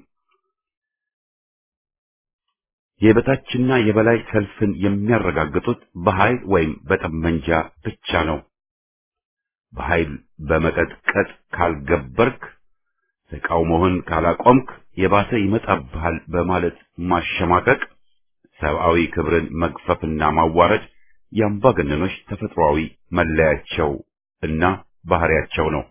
የበታችና የበላይ ሰልፍን የሚያረጋግጡት በኃይል ወይም በጠመንጃ ብቻ ነው። በኃይል በመቀጥቀጥ ካልገበርክ፣ ተቃውሞህን ካላቆምክ የባሰ ይመጣብሃል በማለት ማሸማቀቅ ሰብአዊ ክብርን መግፈፍና ማዋረድ የአምባገነኖች ተፈጥሯዊ መለያቸው እና ባህሪያቸው ነው።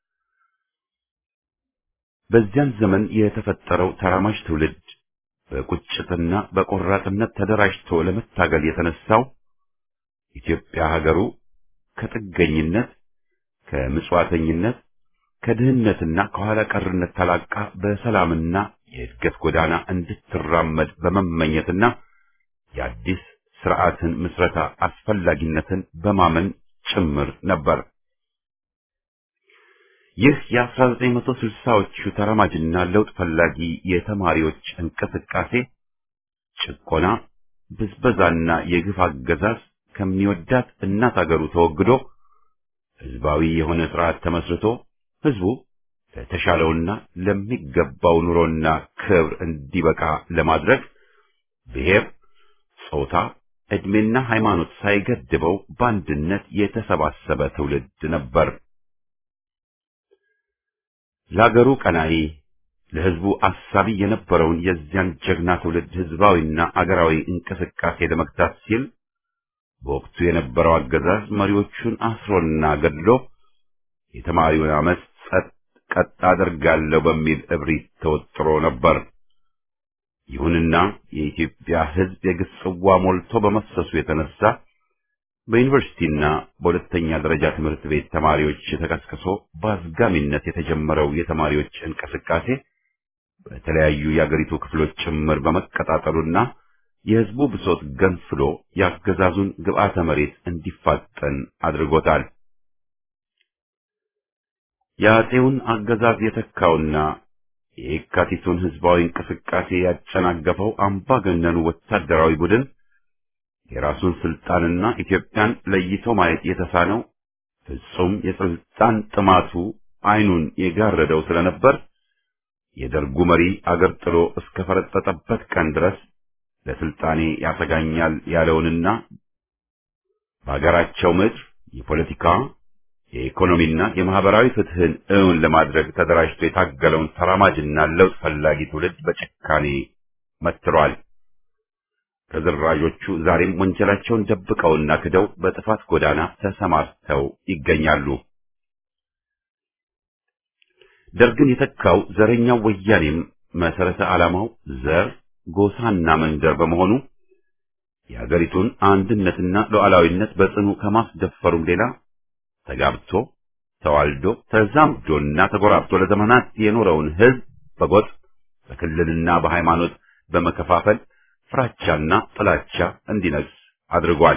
በዚያን ዘመን የተፈጠረው ተራማጅ ትውልድ በቁጭትና በቆራጥነት ተደራጅቶ ለመታገል የተነሳው ኢትዮጵያ ሀገሩ ከጥገኝነት፣ ከምጽዋተኝነት፣ ከድህነትና ከኋላ ቀርነት ተላቃ በሰላምና የእድገት ጎዳና እንድትራመድ በመመኘትና የአዲስ ስርዓትን ምስረታ አስፈላጊነትን በማመን ጭምር ነበር። ይህ የ1960ዎቹ ተራማጅና ለውጥ ፈላጊ የተማሪዎች እንቅስቃሴ ጭቆና፣ ብዝበዛና የግፍ አገዛዝ ከሚወዳት እናት አገሩ ተወግዶ ህዝባዊ የሆነ ስርዓት ተመስርቶ ህዝቡ ለተሻለውና ለሚገባው ኑሮና ክብር እንዲበቃ ለማድረግ ብሔር፣ ጾታ፣ ዕድሜና ሃይማኖት ሳይገድበው በአንድነት የተሰባሰበ ትውልድ ነበር። ለአገሩ ቀናኢ ለህዝቡ አሳቢ የነበረውን የዚያን ጀግና ትውልድ ህዝባዊና አገራዊ እንቅስቃሴ ለመግታት ሲል በወቅቱ የነበረው አገዛዝ መሪዎቹን አስሮና ገድሎ የተማሪውን አመፅ ጸጥ ቀጥ አደርጋለሁ በሚል እብሪት ተወጥሮ ነበር። ይሁንና የኢትዮጵያ ህዝብ የግፍ ጽዋ ሞልቶ በመፍሰሱ የተነሳ በዩኒቨርሲቲና በሁለተኛ ደረጃ ትምህርት ቤት ተማሪዎች ተቀስቅሶ በአዝጋሚነት የተጀመረው የተማሪዎች እንቅስቃሴ በተለያዩ የአገሪቱ ክፍሎች ጭምር በመቀጣጠሉና የህዝቡ ብሶት ገንፍሎ የአገዛዙን ግብዓተ መሬት እንዲፋጠን አድርጎታል። የአፄውን አገዛዝ የተካውና የየካቲቱን ህዝባዊ እንቅስቃሴ ያጨናገፈው አምባገነኑ ወታደራዊ ቡድን የራሱን ስልጣንና ኢትዮጵያን ለይቶ ማየት የተሳነው ፍጹም የስልጣን ጥማቱ አይኑን የጋረደው ስለነበር የደርጉ መሪ አገር ጥሎ እስከ ፈረጠጠበት ቀን ድረስ ለስልጣኔ ያሰጋኛል ያለውንና በአገራቸው ምድር የፖለቲካ የኢኮኖሚና የማህበራዊ ፍትህን እውን ለማድረግ ተደራጅቶ የታገለውን ተራማጅና ለውጥ ፈላጊ ትውልድ በጭካኔ መትሯል። ተደራጆቹ ዛሬም ወንጀላቸውን ደብቀውና ክደው በጥፋት ጎዳና ተሰማርተው ይገኛሉ። ደርግን የተካው ዘረኛው ወያኔም መሰረተ ዓላማው ዘር፣ ጎሳና መንደር በመሆኑ የሀገሪቱን አንድነትና ሉዓላዊነት በጽኑ ከማስደፈሩም ሌላ ተጋብቶ ተዋልዶ ተዛምዶና ተጎራብቶ ለዘመናት የኖረውን ህዝብ በጎጥ በክልልና በሃይማኖት በመከፋፈል ፍራቻና ጥላቻ እንዲነግስ አድርጓል።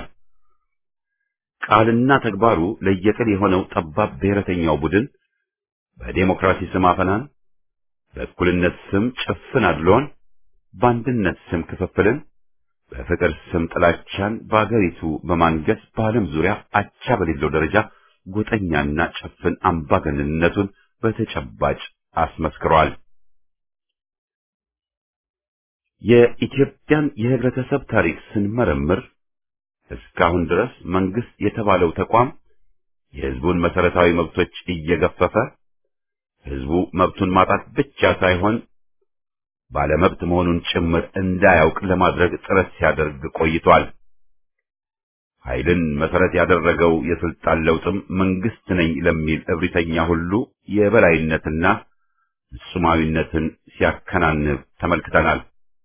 ቃልና ተግባሩ ለየቅል የሆነው ጠባብ ብሔረተኛው ቡድን በዴሞክራሲ ስም አፈናን፣ በእኩልነት ስም ጭፍን አድሎን፣ በአንድነት ስም ክፍፍልን፣ በፍቅር ስም ጥላቻን በአገሪቱ በማንገስ በዓለም ዙሪያ አቻ በሌለው ደረጃ ጎጠኛና ጭፍን አምባገነንነቱን በተጨባጭ አስመስክሯል። የኢትዮጵያን የህብረተሰብ ታሪክ ስንመረምር እስካሁን ድረስ መንግስት የተባለው ተቋም የህዝቡን መሰረታዊ መብቶች እየገፈፈ ህዝቡ መብቱን ማጣት ብቻ ሳይሆን ባለመብት መሆኑን ጭምር እንዳያውቅ ለማድረግ ጥረት ሲያደርግ ቆይቷል። ኃይልን መሰረት ያደረገው የስልጣን ለውጥም መንግስት ነኝ ለሚል እብሪተኛ ሁሉ የበላይነትና ፍጹማዊነትን ሲያከናንብ ተመልክተናል።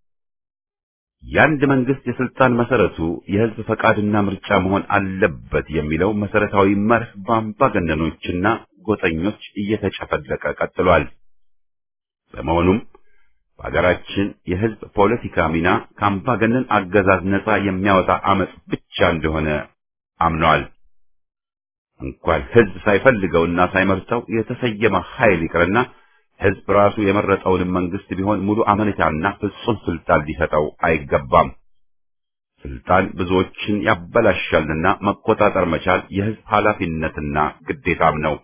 የአንድ መንግስት የስልጣን መሰረቱ የህዝብ ፈቃድና ምርጫ መሆን አለበት የሚለው መሰረታዊ መርህ በአምባገነኖችና ጎጠኞች እየተጨፈለቀ ቀጥሏል። በመሆኑም በሀገራችን የህዝብ ፖለቲካ ሚና ከአምባገነን አገዛዝ ነጻ የሚያወጣ አመጽ ብቻ እንደሆነ አምነዋል። እንኳን ህዝብ ሳይፈልገውና ሳይመርጠው የተሰየመ ኃይል ይቅርና ህዝብ ራሱ የመረጠውንም መንግስት ቢሆን ሙሉ አመኔታና ፍጹም ስልጣን ሊሰጠው አይገባም። ስልጣን ብዙዎችን ያበላሻልና መቆጣጠር መቻል የህዝብ ኃላፊነትና ግዴታም ነው።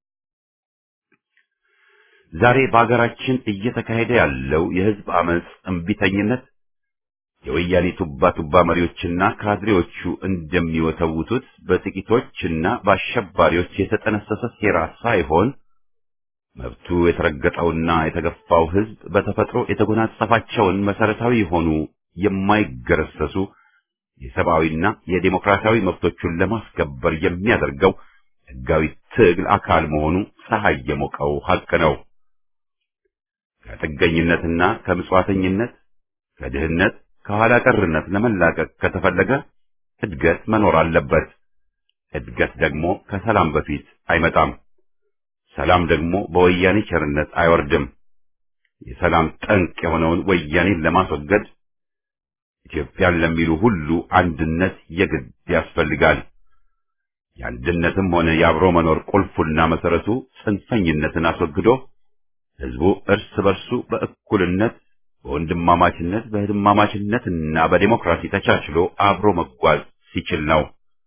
ዛሬ በአገራችን እየተካሄደ ያለው የህዝብ አመጽ እምቢተኝነት የወያኔ ቱባ ቱባ መሪዎችና ካድሬዎቹ እንደሚወተውቱት በጥቂቶችና በአሸባሪዎች የተጠነሰሰ ሴራ ሳይሆን መብቱ የተረገጠውና የተገፋው ህዝብ በተፈጥሮ የተጎናጸፋቸውን መሰረታዊ የሆኑ የማይገረሰሱ የሰብአዊና የዴሞክራሲያዊ መብቶቹን ለማስከበር የሚያደርገው ህጋዊ ትግል አካል መሆኑ ፀሐይ የሞቀው ሀቅ ነው። ከጥገኝነትና ከምጽዋተኝነት፣ ከድህነት፣ ከኋላ ቀርነት ለመላቀቅ ከተፈለገ እድገት መኖር አለበት። እድገት ደግሞ ከሰላም በፊት አይመጣም። ሰላም ደግሞ በወያኔ ቸርነት አይወርድም። የሰላም ጠንቅ የሆነውን ወያኔን ለማስወገድ ኢትዮጵያን ለሚሉ ሁሉ አንድነት የግድ ያስፈልጋል። የአንድነትም ሆነ የአብሮ መኖር ቁልፉና መሰረቱ ጽንፈኝነትን አስወግዶ ህዝቡ እርስ በርሱ በእኩልነት በወንድማማችነት በህድማማችነትና በዲሞክራሲ ተቻችሎ አብሮ መጓዝ ሲችል ነው።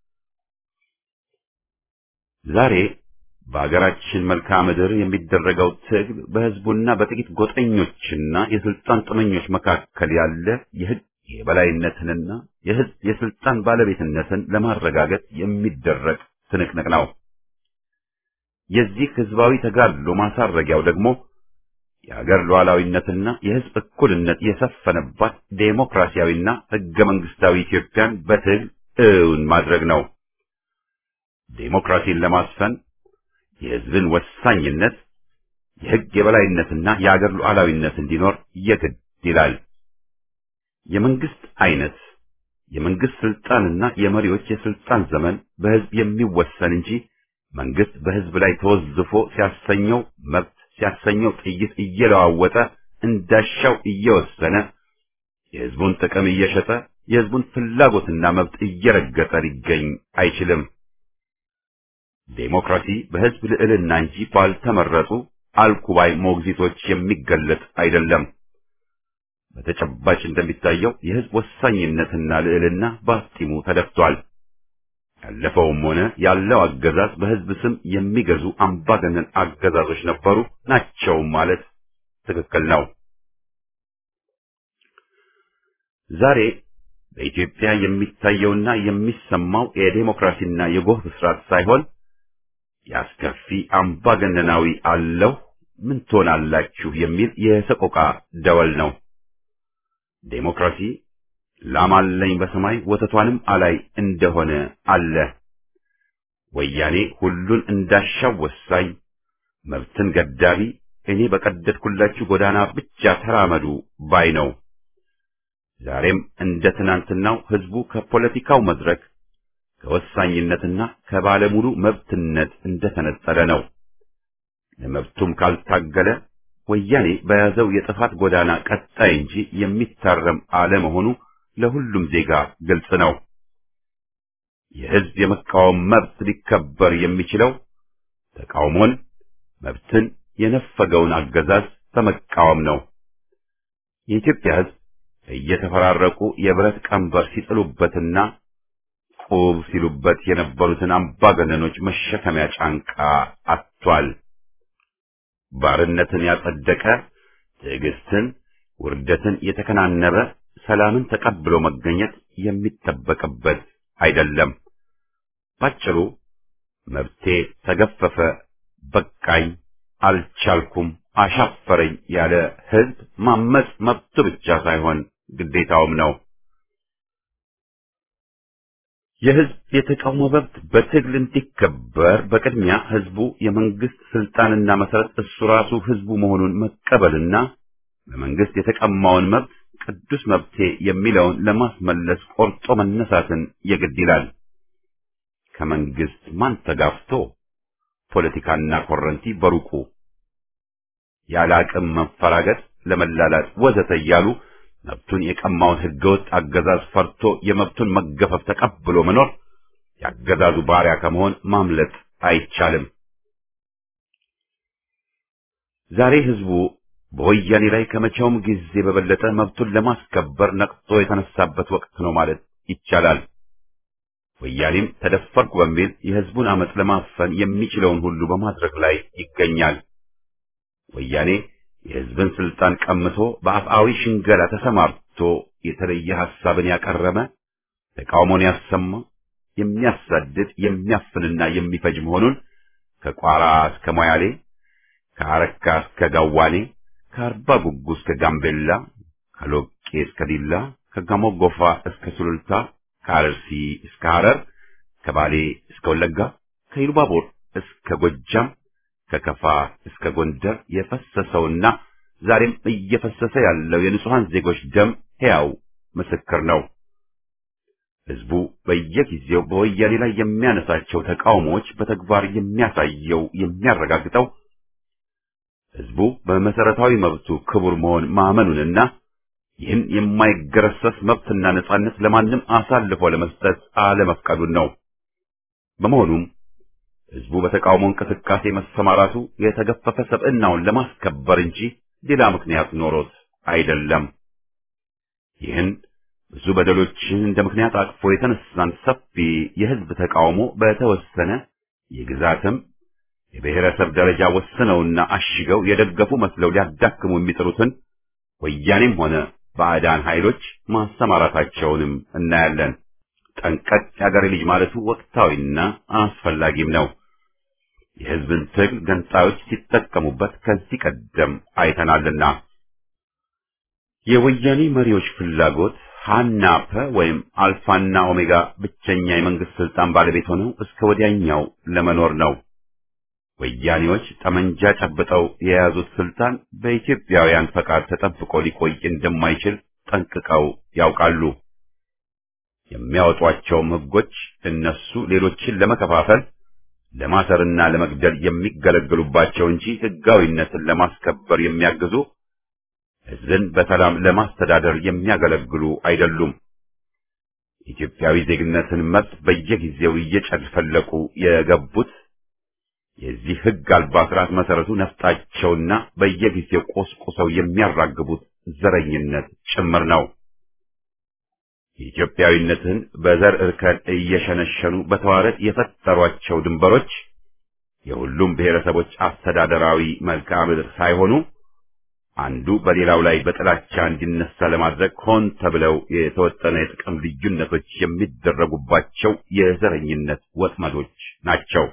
ዛሬ በአገራችን መልክዓ ምድር የሚደረገው ትግል በህዝቡና በጥቂት ጎጠኞችና የስልጣን ጥመኞች መካከል ያለ የህግ የበላይነትንና የህዝብ የስልጣን ባለቤትነትን ለማረጋገጥ የሚደረግ ትንቅንቅ ነው። የዚህ ህዝባዊ ተጋድሎ ማሳረጊያው ደግሞ የሀገር ሉዓላዊነትና የህዝብ እኩልነት የሰፈነባት ዴሞክራሲያዊና ህገ መንግስታዊ ኢትዮጵያን በትግል እውን ማድረግ ነው። ዴሞክራሲን ለማስፈን የህዝብን ወሳኝነት፣ የህግ የበላይነትና የሀገር ሉዓላዊነት እንዲኖር የግድ ይላል። የመንግስት አይነት፣ የመንግስት ስልጣንና የመሪዎች የስልጣን ዘመን በህዝብ የሚወሰን እንጂ መንግስት በህዝብ ላይ ተወዝፎ ሲያሰኘው መብት ሲያሰኘው ጥይት እየለዋወጠ እንዳሻው እየወሰነ የህዝቡን ጥቅም እየሸጠ የህዝቡን ፍላጎትና መብት እየረገጠ ሊገኝ አይችልም። ዴሞክራሲ በህዝብ ልዕልና እንጂ ባልተመረጡ አልኩባይ ሞግዚቶች የሚገለጥ አይደለም። በተጨባጭ እንደሚታየው የህዝብ ወሳኝነትና ልዕልና በአፍጢሙ ተደፍቷል። ያለፈውም ሆነ ያለው አገዛዝ በህዝብ ስም የሚገዙ አምባገነን አገዛዞች ነበሩ ናቸው ማለት ትክክል ነው። ዛሬ በኢትዮጵያ የሚታየውና የሚሰማው የዴሞክራሲና የጎህ ብስራት ሳይሆን የአስከፊ አምባገነናዊ አለው ምን ትሆናላችሁ የሚል የሰቆቃ ደወል ነው። ዴሞክራሲ ላም አለኝ በሰማይ ወተቷንም አላይ እንደሆነ አለ። ወያኔ ሁሉን እንዳሻው ወሳኝ፣ መብትን ገዳቢ፣ እኔ በቀደድኩላችሁ ጎዳና ብቻ ተራመዱ ባይ ነው። ዛሬም እንደ ትናንትናው ህዝቡ ከፖለቲካው መድረክ ከወሳኝነትና ከባለሙሉ መብትነት እንደተነጠለ ነው። ለመብቱም ካልታገለ ወያኔ በያዘው የጥፋት ጎዳና ቀጣይ እንጂ የሚታረም አለመሆኑ ለሁሉም ዜጋ ግልጽ ነው። የህዝብ የመቃወም መብት ሊከበር የሚችለው ተቃውሞን፣ መብትን የነፈገውን አገዛዝ በመቃወም ነው። የኢትዮጵያ ህዝብ እየተፈራረቁ የብረት ቀንበር ሲጥሉበትና ቁብ ሲሉበት የነበሩትን አምባገነኖች መሸከሚያ ጫንቃ አጥቷል። ባርነትን ያጸደቀ ትዕግስትን፣ ውርደትን የተከናነበ ሰላምን ተቀብሎ መገኘት የሚጠበቅበት አይደለም። ባጭሩ መብቴ ተገፈፈ፣ በቃኝ፣ አልቻልኩም፣ አሻፈረኝ ያለ ህዝብ ማመጽ መብቱ ብቻ ሳይሆን ግዴታውም ነው። የህዝብ የተቃውሞ መብት በትግል እንዲከበር በቅድሚያ ህዝቡ የመንግስት ስልጣንና መሰረት እሱ ራሱ ህዝቡ መሆኑን መቀበልና በመንግስት የተቀማውን መብት ቅዱስ መብቴ የሚለውን ለማስመለስ ቆርጦ መነሳትን የግድ ይላል። ከመንግስት ማን ተጋፍቶ ፖለቲካና ኮረንቲ በሩቁ ያለ አቅም መፈራገጥ፣ ለመላላጥ ወዘተ እያሉ መብቱን የቀማውን ህገወጥ አገዛዝ ፈርቶ የመብቱን መገፈፍ ተቀብሎ መኖር ያገዛዙ ባሪያ ከመሆን ማምለጥ አይቻልም። ዛሬ ህዝቡ በወያኔ ላይ ከመቼውም ጊዜ በበለጠ መብቱን ለማስከበር ነቅቶ የተነሳበት ወቅት ነው ማለት ይቻላል። ወያኔም ተደፈርኩ በሚል የህዝቡን አመፅ ለማፈን የሚችለውን ሁሉ በማድረግ ላይ ይገኛል። ወያኔ የህዝብን ስልጣን ቀምቶ በአፍአዊ ሽንገላ ተሰማርቶ የተለየ ሐሳብን ያቀረበ ተቃውሞን ያሰማ የሚያሳድድ የሚያፍንና የሚፈጅ መሆኑን ከቋራ እስከ ሞያሌ ከአረካ እስከ ጋዋኔ ከአርባ ጉጉ እስከ ጋምቤላ ከሎቄ እስከ ዲላ ከጋሞ ጎፋ እስከ ሱሉልታ ከአርሲ እስከ ሐረር ከባሌ እስከ ወለጋ ከኢሉባቦር እስከ ጎጃም ከከፋ እስከ ጎንደር የፈሰሰውና ዛሬም እየፈሰሰ ያለው የንጹሐን ዜጎች ደም ሕያው ምስክር ነው። ህዝቡ በየጊዜው በወያኔ ላይ የሚያነሳቸው ተቃውሞዎች በተግባር የሚያሳየው የሚያረጋግጠው ህዝቡ በመሰረታዊ መብቱ ክቡር መሆን ማመኑንና ይህን የማይገረሰስ መብትና ነጻነት ለማንም አሳልፎ ለመስጠት አለመፍቀዱን ነው። በመሆኑም ህዝቡ በተቃውሞ እንቅስቃሴ መሰማራቱ የተገፈፈ ሰብዕናውን ለማስከበር እንጂ ሌላ ምክንያት ኖሮት አይደለም። ይህን ብዙ በደሎችን እንደ ምክንያት አቅፎ የተነሳን ሰፊ የህዝብ ተቃውሞ በተወሰነ የግዛትም የብሔረሰብ ደረጃ ወስነውና አሽገው የደገፉ መስለው ሊያዳክሙ የሚጥሩትን ወያኔም ሆነ ባዕዳን ኃይሎች ማሰማራታቸውንም እናያለን። ጠንቀቅ ያገሬ ልጅ ማለቱ ወቅታዊና አስፈላጊም ነው። የህዝብን ትግል ገንጣዮች ሲጠቀሙበት ከዚህ ቀደም አይተናልና። የወያኔ መሪዎች ፍላጎት ሃናፐ ወይም አልፋና ኦሜጋ ብቸኛ የመንግስት ስልጣን ባለቤት ሆነው እስከ ወዲያኛው ለመኖር ነው። ወያኔዎች ጠመንጃ ጨብጠው የያዙት ስልጣን በኢትዮጵያውያን ፈቃድ ተጠብቆ ሊቆይ እንደማይችል ጠንቅቀው ያውቃሉ። የሚያወጧቸውም ህጎች እነሱ ሌሎችን ለመከፋፈል ለማሰርና ለመግደል የሚገለገሉባቸው እንጂ ህጋዊነትን ለማስከበር የሚያግዙ ህዝብን በሰላም ለማስተዳደር የሚያገለግሉ አይደሉም። ኢትዮጵያዊ ዜግነትን መብት በየጊዜው እየጨፈለቁ የገቡት የዚህ ህግ አልባ ስርዓት መሰረቱ ነፍጣቸውና በየጊዜው ቆስቁሰው የሚያራግቡት ዘረኝነት ጭምር ነው። የኢትዮጵያዊነትን በዘር እርከን እየሸነሸኑ በተዋረድ የፈጠሯቸው ድንበሮች የሁሉም ብሔረሰቦች አስተዳደራዊ መልክዓ ምድር ሳይሆኑ አንዱ በሌላው ላይ በጥላቻ እንዲነሳ ለማድረግ ሆን ተብለው የተወጠነ የጥቅም ልዩነቶች የሚደረጉባቸው የዘረኝነት ወጥመዶች ናቸው።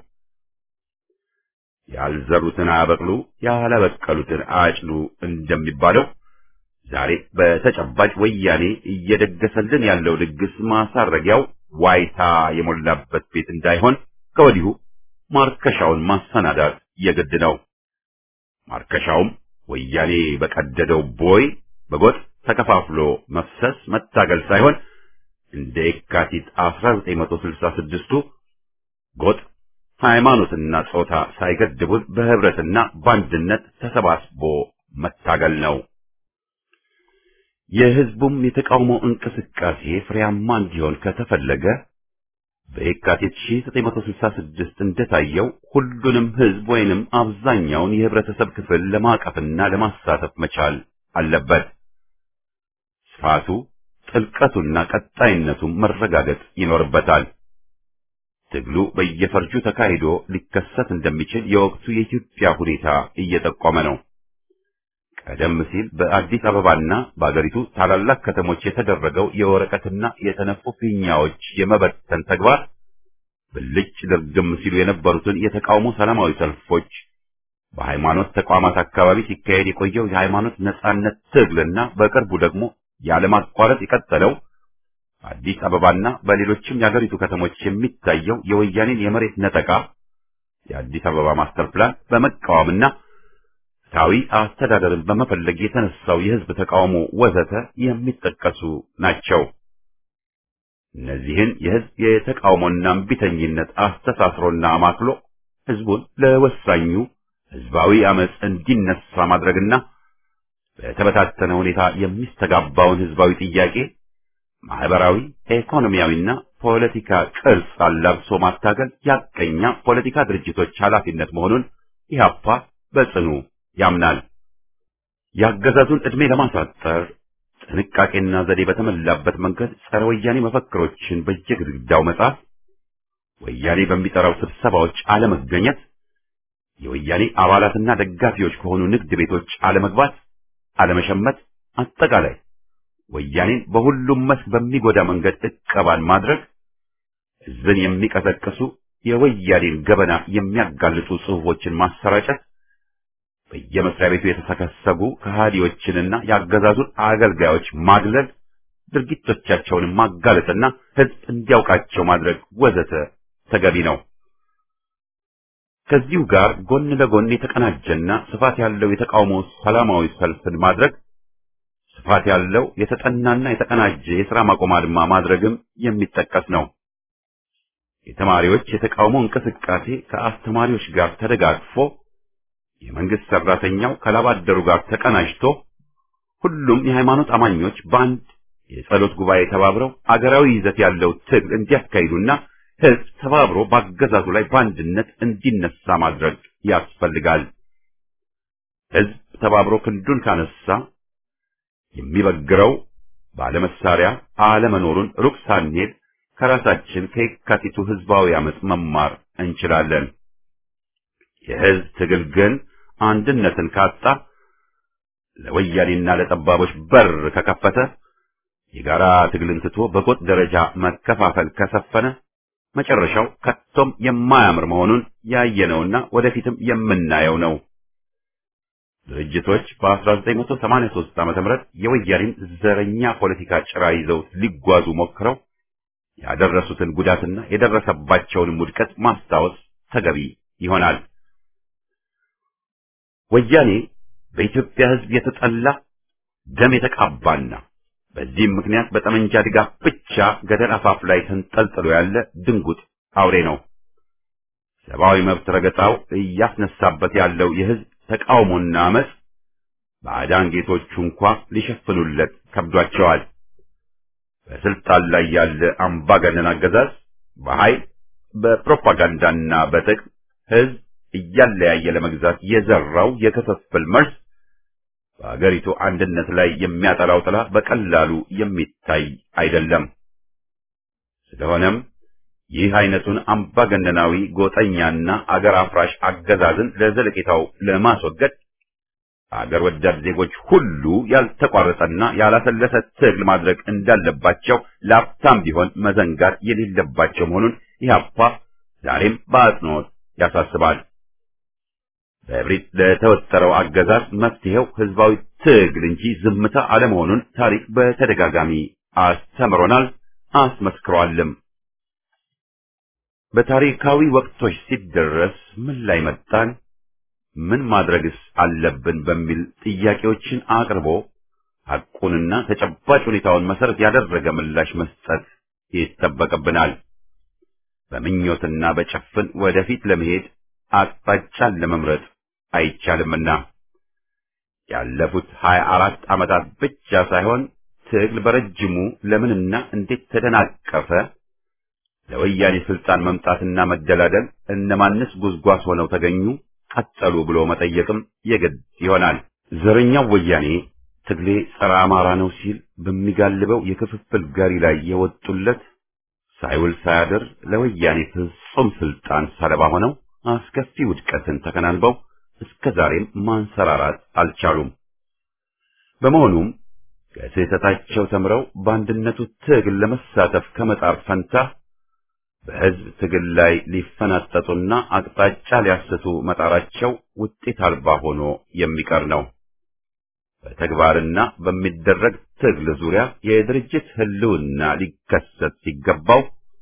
ያልዘሩትን አያበቅሉ፣ ያላበቀሉትን አያጭዱ እንደሚባለው ዛሬ በተጨባጭ ወያኔ እየደገሰልን ያለው ድግስ ማሳረጊያው ዋይታ የሞላበት ቤት እንዳይሆን ከወዲሁ ማርከሻውን ማሰናዳት የግድ ነው። ማርከሻውም ወያኔ በቀደደው ቦይ በጎጥ ተከፋፍሎ መፍሰስ መታገል ሳይሆን እንደ የካቲት 1966ቱ ጎጥ ሃይማኖትና ጾታ ሳይገድቡን በህብረትና በአንድነት ተሰባስቦ መታገል ነው። የህዝቡም የተቃውሞ እንቅስቃሴ ፍሬያማ እንዲሆን ከተፈለገ በየካቲት 1966 እንደታየው ሁሉንም ህዝብ ወይንም አብዛኛውን የህብረተሰብ ክፍል ለማቀፍና ለማሳተፍ መቻል አለበት። ስፋቱ፣ ጥልቀቱና ቀጣይነቱ መረጋገጥ ይኖርበታል። ትግሉ በየፈርጁ ተካሂዶ ሊከሰት እንደሚችል የወቅቱ የኢትዮጵያ ሁኔታ እየጠቆመ ነው። ቀደም ሲል በአዲስ አበባና በአገሪቱ ታላላቅ ከተሞች የተደረገው የወረቀትና የተነፉ ፊኛዎች የመበተን ተግባር ብልጭ ድርግም ሲሉ የነበሩትን የተቃውሞ ሰላማዊ ሰልፎች በሃይማኖት ተቋማት አካባቢ ሲካሄድ የቆየው የሃይማኖት ነጻነት ትግልና በቅርቡ ደግሞ ያለማቋረጥ የቀጠለው በአዲስ አበባና በሌሎችም የአገሪቱ ከተሞች የሚታየው የወያኔን የመሬት ነጠቃ የአዲስ አበባ ማስተር ፕላን በመቃወምና ፍትሐዊ አስተዳደርን በመፈለግ የተነሳው የህዝብ ተቃውሞ ወዘተ የሚጠቀሱ ናቸው። እነዚህን የህዝብ የተቃውሞና እምቢተኝነት አስተሳስሮና አማክሎ ህዝቡን ለወሳኙ ህዝባዊ አመፅ እንዲነሳ ማድረግና በተበታተነ ሁኔታ የሚስተጋባውን ህዝባዊ ጥያቄ ማህበራዊ፣ ኢኮኖሚያዊና ፖለቲካ ቅርጽ አላብሶ ማታገል ያቀኛ ፖለቲካ ድርጅቶች ኃላፊነት መሆኑን ኢህአፓ በጽኑ ያምናል። የአገዛዙን ዕድሜ ለማሳጠር ጥንቃቄና ዘዴ በተሞላበት መንገድ ጸረ ወያኔ መፈክሮችን በየግድግዳው መጻፍ፣ ወያኔ በሚጠራው ስብሰባዎች አለመገኘት፣ የወያኔ አባላትና ደጋፊዎች ከሆኑ ንግድ ቤቶች አለመግባት፣ አለመሸመት፣ አጠቃላይ ወያኔን በሁሉም መስክ በሚጎዳ መንገድ እቀባን ማድረግ፣ ህዝብን የሚቀሰቅሱ የወያኔን ገበና የሚያጋልጡ ጽሑፎችን ማሰራጨት፣ በየመስሪያ ቤቱ የተሰከሰጉ ከሃዲዎችንና የአገዛዙን አገልጋዮች ማግለል፣ ድርጊቶቻቸውን ማጋለጥና ህዝብ እንዲያውቃቸው ማድረግ ወዘተ ተገቢ ነው። ከዚሁ ጋር ጎን ለጎን የተቀናጀና ስፋት ያለው የተቃውሞ ሰላማዊ ሰልፍን ማድረግ ስፋት ያለው የተጠናና የተቀናጀ የሥራ ማቆም አድማ ማድረግም የሚጠቀስ ነው። የተማሪዎች የተቃውሞ እንቅስቃሴ ከአስተማሪዎች ጋር ተደጋግፎ የመንግስት ሰራተኛው ከላባደሩ ጋር ተቀናጅቶ ሁሉም የሃይማኖት አማኞች በአንድ የጸሎት ጉባኤ ተባብረው አገራዊ ይዘት ያለው ትግል እንዲያካሂዱና ህዝብ ተባብሮ በአገዛዙ ላይ በአንድነት እንዲነሳ ማድረግ ያስፈልጋል። ህዝብ ተባብሮ ክንዱን ካነሳ የሚበግረው ባለመሳሪያ አለመኖሩን ሩቅ ሳንሄድ ከራሳችን ከየካቲቱ ህዝባዊ አመፅ መማር እንችላለን። የህዝብ ትግል ግን አንድነትን ካጣ ለወያኔና ለጠባቦች በር ከከፈተ የጋራ ትግልን ትቶ በጎጥ ደረጃ መከፋፈል ከሰፈነ መጨረሻው ከቶም የማያምር መሆኑን ያየነውና ወደፊትም የምናየው ነው። ድርጅቶች በ1983 ዓ.ም የወያኔን ዘረኛ ፖለቲካ ጭራ ይዘው ሊጓዙ ሞክረው ያደረሱትን ጉዳትና የደረሰባቸውንም ውድቀት ማስታወስ ተገቢ ይሆናል። ወያኔ በኢትዮጵያ ህዝብ የተጠላ ደም የተቃባና በዚህም ምክንያት በጠመንጃ ድጋፍ ብቻ ገደል አፋፍ ላይ ተንጠልጥሎ ያለ ድንጉጥ አውሬ ነው። ሰብአዊ መብት ረገጣው እያስነሳበት ያለው የህዝብ ተቃውሞና አመፅ ባዕዳን ጌቶቹ እንኳ ሊሸፍኑለት ከብዷቸዋል። በስልጣን ላይ ያለ አምባገነን አገዛዝ በኃይል በፕሮፓጋንዳና በጥቅም ህዝብ እያለያየ ለመግዛት የዘራው የክፍፍል መርዝ በአገሪቱ አንድነት ላይ የሚያጠላው ጥላ በቀላሉ የሚታይ አይደለም። ስለሆነም ይህ አይነቱን አምባገነናዊ ጎጠኛና አገር አፍራሽ አገዛዝን ለዘለቄታው ለማስወገድ አገር ወዳድ ዜጎች ሁሉ ያልተቋረጠና ያላሰለሰ ትግል ማድረግ እንዳለባቸው ለአፍታም ቢሆን መዘንጋት የሌለባቸው መሆኑን ኢህአፓ ዛሬም በአጽንኦት ያሳስባል። በእብሪት ለተወጠረው አገዛዝ መፍትሄው ህዝባዊ ትግል እንጂ ዝምታ አለመሆኑን ታሪክ በተደጋጋሚ አስተምሮናል፣ አስመስክሯልም። በታሪካዊ ወቅቶች ሲደረስ ምን ላይ መጣን፣ ምን ማድረግስ አለብን በሚል ጥያቄዎችን አቅርቦ ሐቁንና ተጨባጭ ሁኔታውን መሰረት ያደረገ ምላሽ መስጠት ይጠበቅብናል። በምኞትና በጭፍን ወደፊት ለመሄድ አቅጣጫን ለመምረጥ አይቻልምና ያለፉት ሀያ አራት ዓመታት ብቻ ሳይሆን ትግል በረጅሙ ለምንና እንዴት ተደናቀፈ፣ ለወያኔ ስልጣን መምጣትና መደላደል እነማንስ ጉዝጓዝ ሆነው ተገኙ፣ ቀጠሉ ብሎ መጠየቅም የግድ ይሆናል። ዘረኛው ወያኔ ትግሌ ጸረ አማራ ነው ሲል በሚጋልበው የክፍፍል ጋሪ ላይ የወጡለት ሳይውል ሳያድር ለወያኔ ፍጹም ስልጣን ሰለባ ሆነው አስከፊ ውድቀትን ተከናንበው እስከ ዛሬም ማንሰራራት አልቻሉም። በመሆኑም ከስህተታቸው ተምረው በአንድነቱ ትግል ለመሳተፍ ከመጣር ፈንታ በሕዝብ ትግል ላይ ሊፈናጠጡና አቅጣጫ ሊያስቱ መጣራቸው ውጤት አልባ ሆኖ የሚቀር ነው። በተግባርና በሚደረግ ትግል ዙሪያ የድርጅት ህልውና ሊከሰት ሲገባው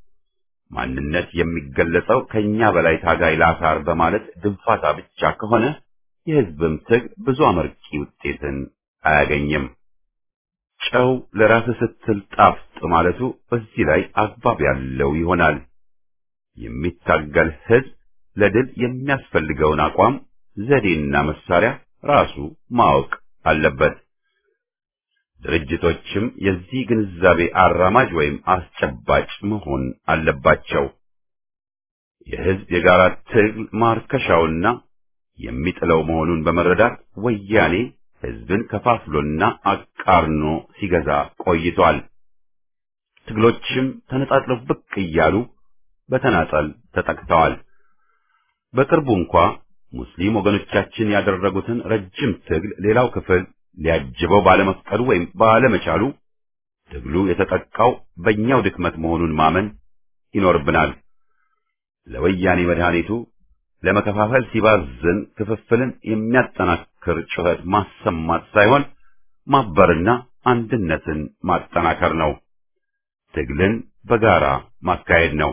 ማንነት የሚገለጸው ከኛ በላይ ታጋይ ላሳር በማለት ድንፋታ ብቻ ከሆነ የሕዝብም ትግል ብዙ አመርቂ ውጤትን አያገኝም። ጨው ለራስ ስትል ጣፍጥ ማለቱ በዚህ ላይ አግባብ ያለው ይሆናል። የሚታገል ሕዝብ ለድል የሚያስፈልገውን አቋም፣ ዘዴና መሳሪያ ራሱ ማወቅ አለበት። ድርጅቶችም የዚህ ግንዛቤ አራማጅ ወይም አስጨባጭ መሆን አለባቸው። የሕዝብ የጋራ ትግል ማርከሻውና የሚጥለው መሆኑን በመረዳት ወያኔ ሕዝብን ከፋፍሎና አቃርኖ ሲገዛ ቆይቷል። ትግሎችም ተነጣጥለው ብቅ እያሉ በተናጠል ተጠቅተዋል። በቅርቡ እንኳ ሙስሊም ወገኖቻችን ያደረጉትን ረጅም ትግል ሌላው ክፍል ሊያጅበው ባለመፍቀዱ ወይም ባለመቻሉ ትግሉ የተጠቃው በእኛው ድክመት መሆኑን ማመን ይኖርብናል። ለወያኔ መድኃኒቱ ለመከፋፈል ሲባዝን ክፍፍልን የሚያጠናክር ጩኸት ማሰማት ሳይሆን ማበርና አንድነትን ማጠናከር ነው። ትግልን በጋራ ማካሄድ ነው።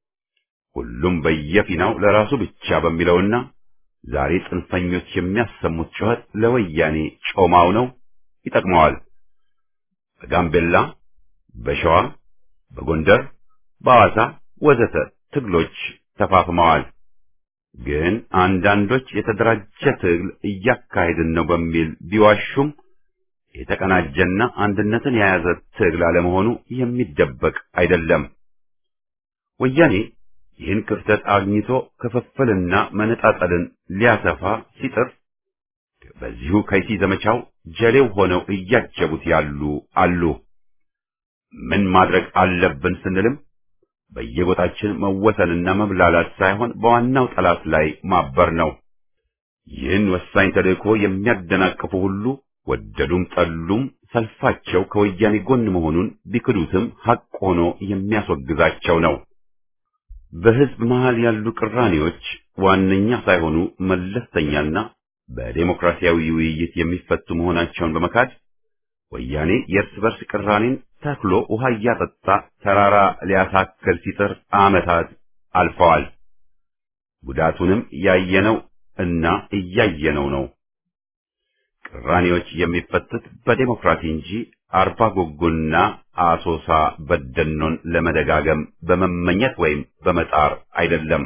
ሁሉም በየፊናው ለራሱ ብቻ በሚለውና ዛሬ ጽንፈኞች የሚያሰሙት ጩኸት ለወያኔ ጮማው ነው፣ ይጠቅመዋል። በጋምቤላ፣ በሸዋ፣ በጎንደር፣ በሐዋሳ ወዘተ ትግሎች ተፋፍመዋል። ግን አንዳንዶች የተደራጀ ትግል እያካሄድን ነው በሚል ቢዋሹም የተቀናጀና አንድነትን የያዘ ትግል አለመሆኑ የሚደበቅ አይደለም። ወያኔ ይህን ክፍተት አግኝቶ ክፍፍልና መነጣጠልን ሊያሰፋ ሲጥር በዚሁ ከይሲ ዘመቻው ጀሌው ሆነው እያጀቡት ያሉ አሉ። ምን ማድረግ አለብን ስንልም በየቦታችን መወሰንና መብላላት ሳይሆን በዋናው ጠላት ላይ ማበር ነው። ይህን ወሳኝ ተልእኮ የሚያደናቅፉ ሁሉ ወደዱም ጠሉም ሰልፋቸው ከወያኔ ጎን መሆኑን ቢክዱትም ሐቅ ሆኖ የሚያስወግዛቸው ነው። በሕዝብ መሃል ያሉ ቅራኔዎች ዋነኛ ሳይሆኑ መለስተኛና በዴሞክራሲያዊ ውይይት የሚፈቱ መሆናቸውን በመካድ ወያኔ የእርስ በርስ ቅራኔን ተክሎ ውሃ እያጠጣ ተራራ ሊያሳክል ሲጥር ዓመታት አልፈዋል። ጉዳቱንም ያየነው እና እያየነው ነው። ቅራኔዎች የሚፈቱት በዴሞክራሲ እንጂ አርባ ጉጉና አሶሳ በደኖን ለመደጋገም በመመኘት ወይም በመጣር አይደለም።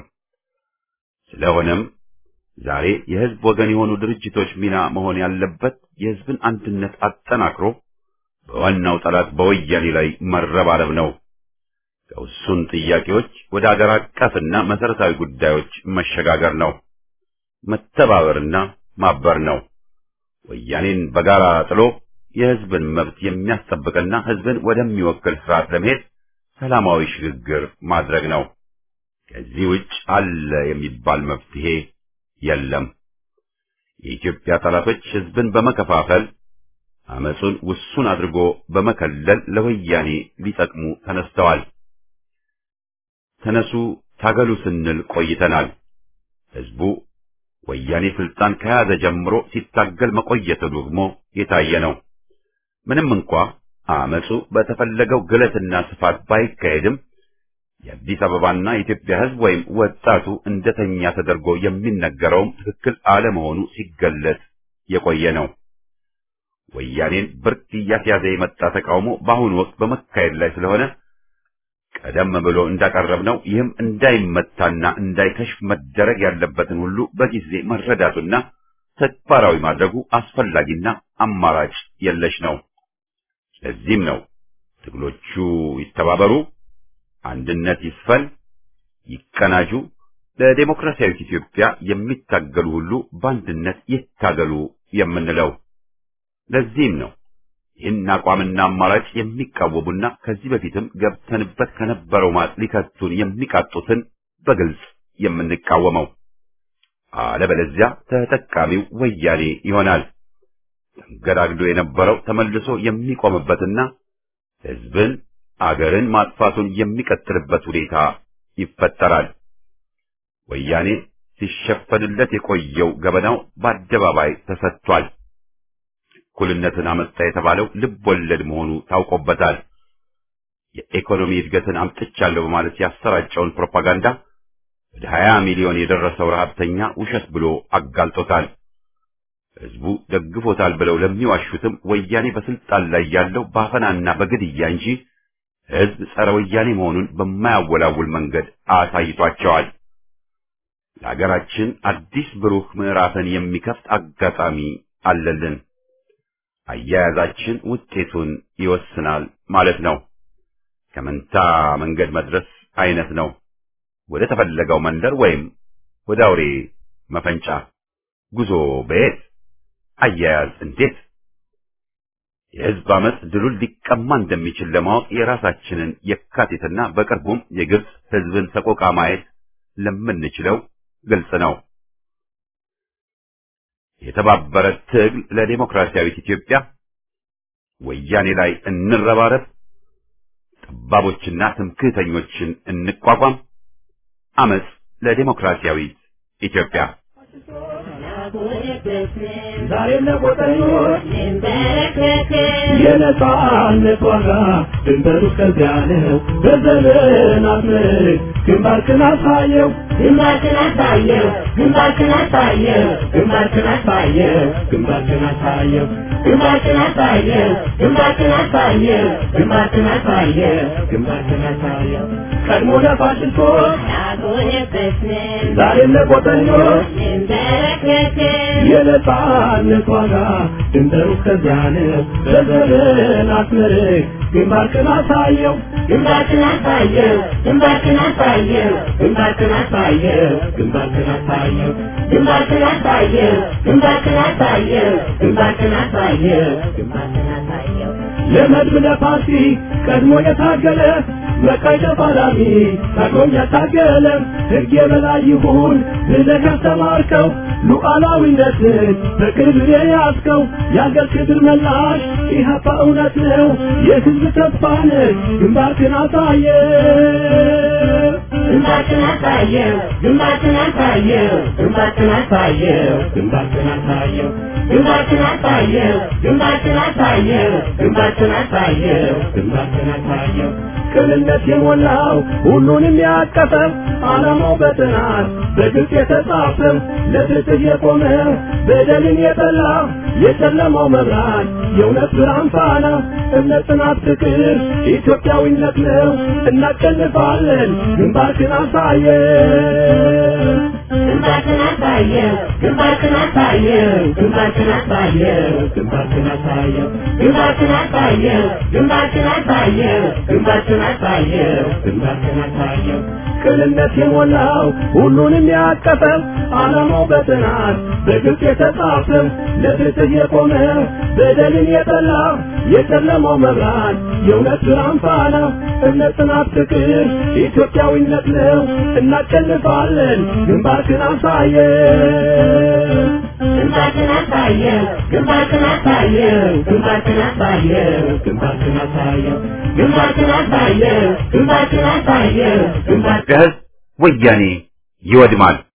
ስለሆነም ዛሬ የሕዝብ ወገን የሆኑ ድርጅቶች ሚና መሆን ያለበት የሕዝብን አንድነት አጠናክሮ በዋናው ጠላት በወያኔ ላይ መረባረብ ነው። ከውሱን ጥያቄዎች ወደ አገር አቀፍና መሰረታዊ ጉዳዮች መሸጋገር ነው። መተባበርና ማበር ነው። ወያኔን በጋራ ጥሎ የሕዝብን መብት የሚያስጠብቅና ሕዝብን ወደሚወክል ስርዓት ለመሄድ ሰላማዊ ሽግግር ማድረግ ነው። ከዚህ ውጭ አለ የሚባል መፍትሄ የለም። የኢትዮጵያ ጠላቶች ሕዝብን በመከፋፈል አመጹን ውሱን አድርጎ በመከለል ለወያኔ ሊጠቅሙ ተነስተዋል። ተነሱ ታገሉ ስንል ቆይተናል። ሕዝቡ ወያኔ ስልጣን ከያዘ ጀምሮ ሲታገል መቆየቱ ደግሞ የታየ ነው። ምንም እንኳ አመጹ በተፈለገው ግለትና ስፋት ባይካሄድም የአዲስ አበባና የኢትዮጵያ ሕዝብ ወይም ወጣቱ እንደተኛ ተደርጎ የሚነገረውም ትክክል አለመሆኑ ሲገለጽ የቆየ ነው። ወያኔን ብርቅ እያስያዘ የመጣ ተቃውሞ በአሁኑ ወቅት በመካሄድ ላይ ስለሆነ ቀደም ብሎ እንዳቀረብነው ይህም እንዳይመታና እንዳይከሽፍ መደረግ ያለበትን ሁሉ በጊዜ መረዳቱና ተግባራዊ ማድረጉ አስፈላጊና አማራጭ የለሽ ነው። ለዚህም ነው ትግሎቹ ይተባበሩ፣ አንድነት ይስፈን፣ ይቀናጁ፣ ለዴሞክራሲያዊት ኢትዮጵያ የሚታገሉ ሁሉ በአንድነት ይታገሉ የምንለው። ለዚህም ነው ይህን አቋምና አማራጭ የሚቃወሙና ከዚህ በፊትም ገብተንበት ከነበረው ማጥ ሊከቱን የሚቃጡትን በግልጽ የምንቃወመው። አለበለዚያ ተጠቃሚው ወያኔ ይሆናል። ተንገዳግዶ የነበረው ተመልሶ የሚቆምበትና ሕዝብን አገርን ማጥፋቱን የሚቀጥልበት ሁኔታ ይፈጠራል። ወያኔ ሲሸፈንለት የቆየው ገበናው በአደባባይ ተሰጥቷል። እኩልነትን አመጣ የተባለው ልብ ወለድ መሆኑ ታውቆበታል። የኢኮኖሚ እድገትን አምጥቻለሁ በማለት ያሰራጨውን ፕሮፓጋንዳ ወደ 20 ሚሊዮን የደረሰው ረሃብተኛ ውሸት ብሎ አጋልጦታል። ህዝቡ ደግፎታል ብለው ለሚዋሹትም ወያኔ በስልጣን ላይ ያለው ባፈናና በግድያ እንጂ ህዝብ ጸረ ወያኔ መሆኑን በማያወላውል መንገድ አሳይቷቸዋል። ለሀገራችን አዲስ ብሩህ ምዕራፍን የሚከፍት አጋጣሚ አለልን። አያያዛችን ውጤቱን ይወስናል ማለት ነው። ከመንታ መንገድ መድረስ አይነት ነው። ወደ ተፈለገው መንደር ወይም ወደ አውሬ መፈንጫ ጉዞ በየት አያያዝ እንዴት? የህዝብ አመፅ ድሉን ሊቀማ እንደሚችል ለማወቅ የራሳችንን የካቲትና በቅርቡም የግብፅ ህዝብን ሰቆቃ ማየት ለምንችለው ግልጽ ነው። የተባበረ ትግል ለዴሞክራሲያዊት ኢትዮጵያ፣ ወያኔ ላይ እንረባረብ፣ ጠባቦችና ትምክህተኞችን እንቋቋም፣ አመፅ ለዴሞክራሲያዊት ኢትዮጵያ። ዛሬም ለቆጠኞች የነጻነት ዋጋ ድንበሩ እስከዚያ ነው። በዘመናት ምርክ ግንባርክን አሳየው ግንባርክን አሳየው ግንባርክን አሳየው ግንባርክን አሳየው ግንባርክን አሳየው ግንባርክን አሳየው ግንባርክን አሳየው ግንባርክን አሳየው ግንባርክን አሳየው ቀድሞ ለፋሽስቶች ያጎነበስን ዛሬም ለቆጠኞች እንበረከክን የነጻነት ዋጋ ድንበሩ እስከዚያ ነው። በዘመናት ምርክ ግንባርክን አሳየው ግንባርክን አሳየው ግንባርክን አሳየው ግንባርክን አሳየው ግንባርክን አሳየው ግንባርክን አሳየው ግንባርክን አሳየው ግንባርክን አሳየው ግንባርክን አሳየው ለመድብ ለፓርቲ ቀድሞ የታገለ በቀይ ተፋላሚ ታግሎም ያታገለ ሕግ የበላይ ይሁን ብለህ ያስተማርከው ሉዓላዊነትን በክብር የያዝከው የአገር ክብር መላሽ ኢህአፓ እውነት ነው የሕዝብ ተስፋ ነህ ግንባርክን አሳየ ግንባርክን አሳየው ግንባርክን አሳየው ግንባርክን አሳየው ግንባርክን አሳየው ግንባርክን አሳየው ግንባርክን አሳየው ግንባርክን አሳየው ግንባርክን አሳየው ቅንነት የሞላው ሁሉንም ያቀፈው ዓላማው በጥናት በግልጽ የተጻፈው ለፍትህ የቆመ በደልን የጠላ የጨለማው መብራት የእውነት ብርሃን ፋና እምነት፣ ጽናት፣ ፍቅር ኢትዮጵያዊነት ነው። እናሸንፋለን። ግንባርክን አሳየው ግንባርክን አሳየው ግንባርክን አሳየው ግንባርክን አሳየው ግንባርክን አሳየው ግንባርክን አሳየው ግንባርክን አሳየው ግንባርክን አሳየው ግንባርክን አሳየው ቅንነት የሞላው ሁሉንም ያቀፈው ዓላማው በጥናት በግልጽ የተጻፈው ለፍትህ የቆመ በደልን የጠላ የጨለማው መብራት የእውነት ብርሃን ፋና እምነት፣ ጽናት፣ ፍቅር ኢትዮጵያዊነት ነው። እናሸንፋለን። ግንባርክን አሳየው ግንባርክን አሳየው ግንባርክን አሳየው ግንባርክን አሳየው ግንባርክን አሳየው ግንባርክን አሳየው ግንባርክን አሳየው ግንባር የህዝብ ወያኔ ይወድማል።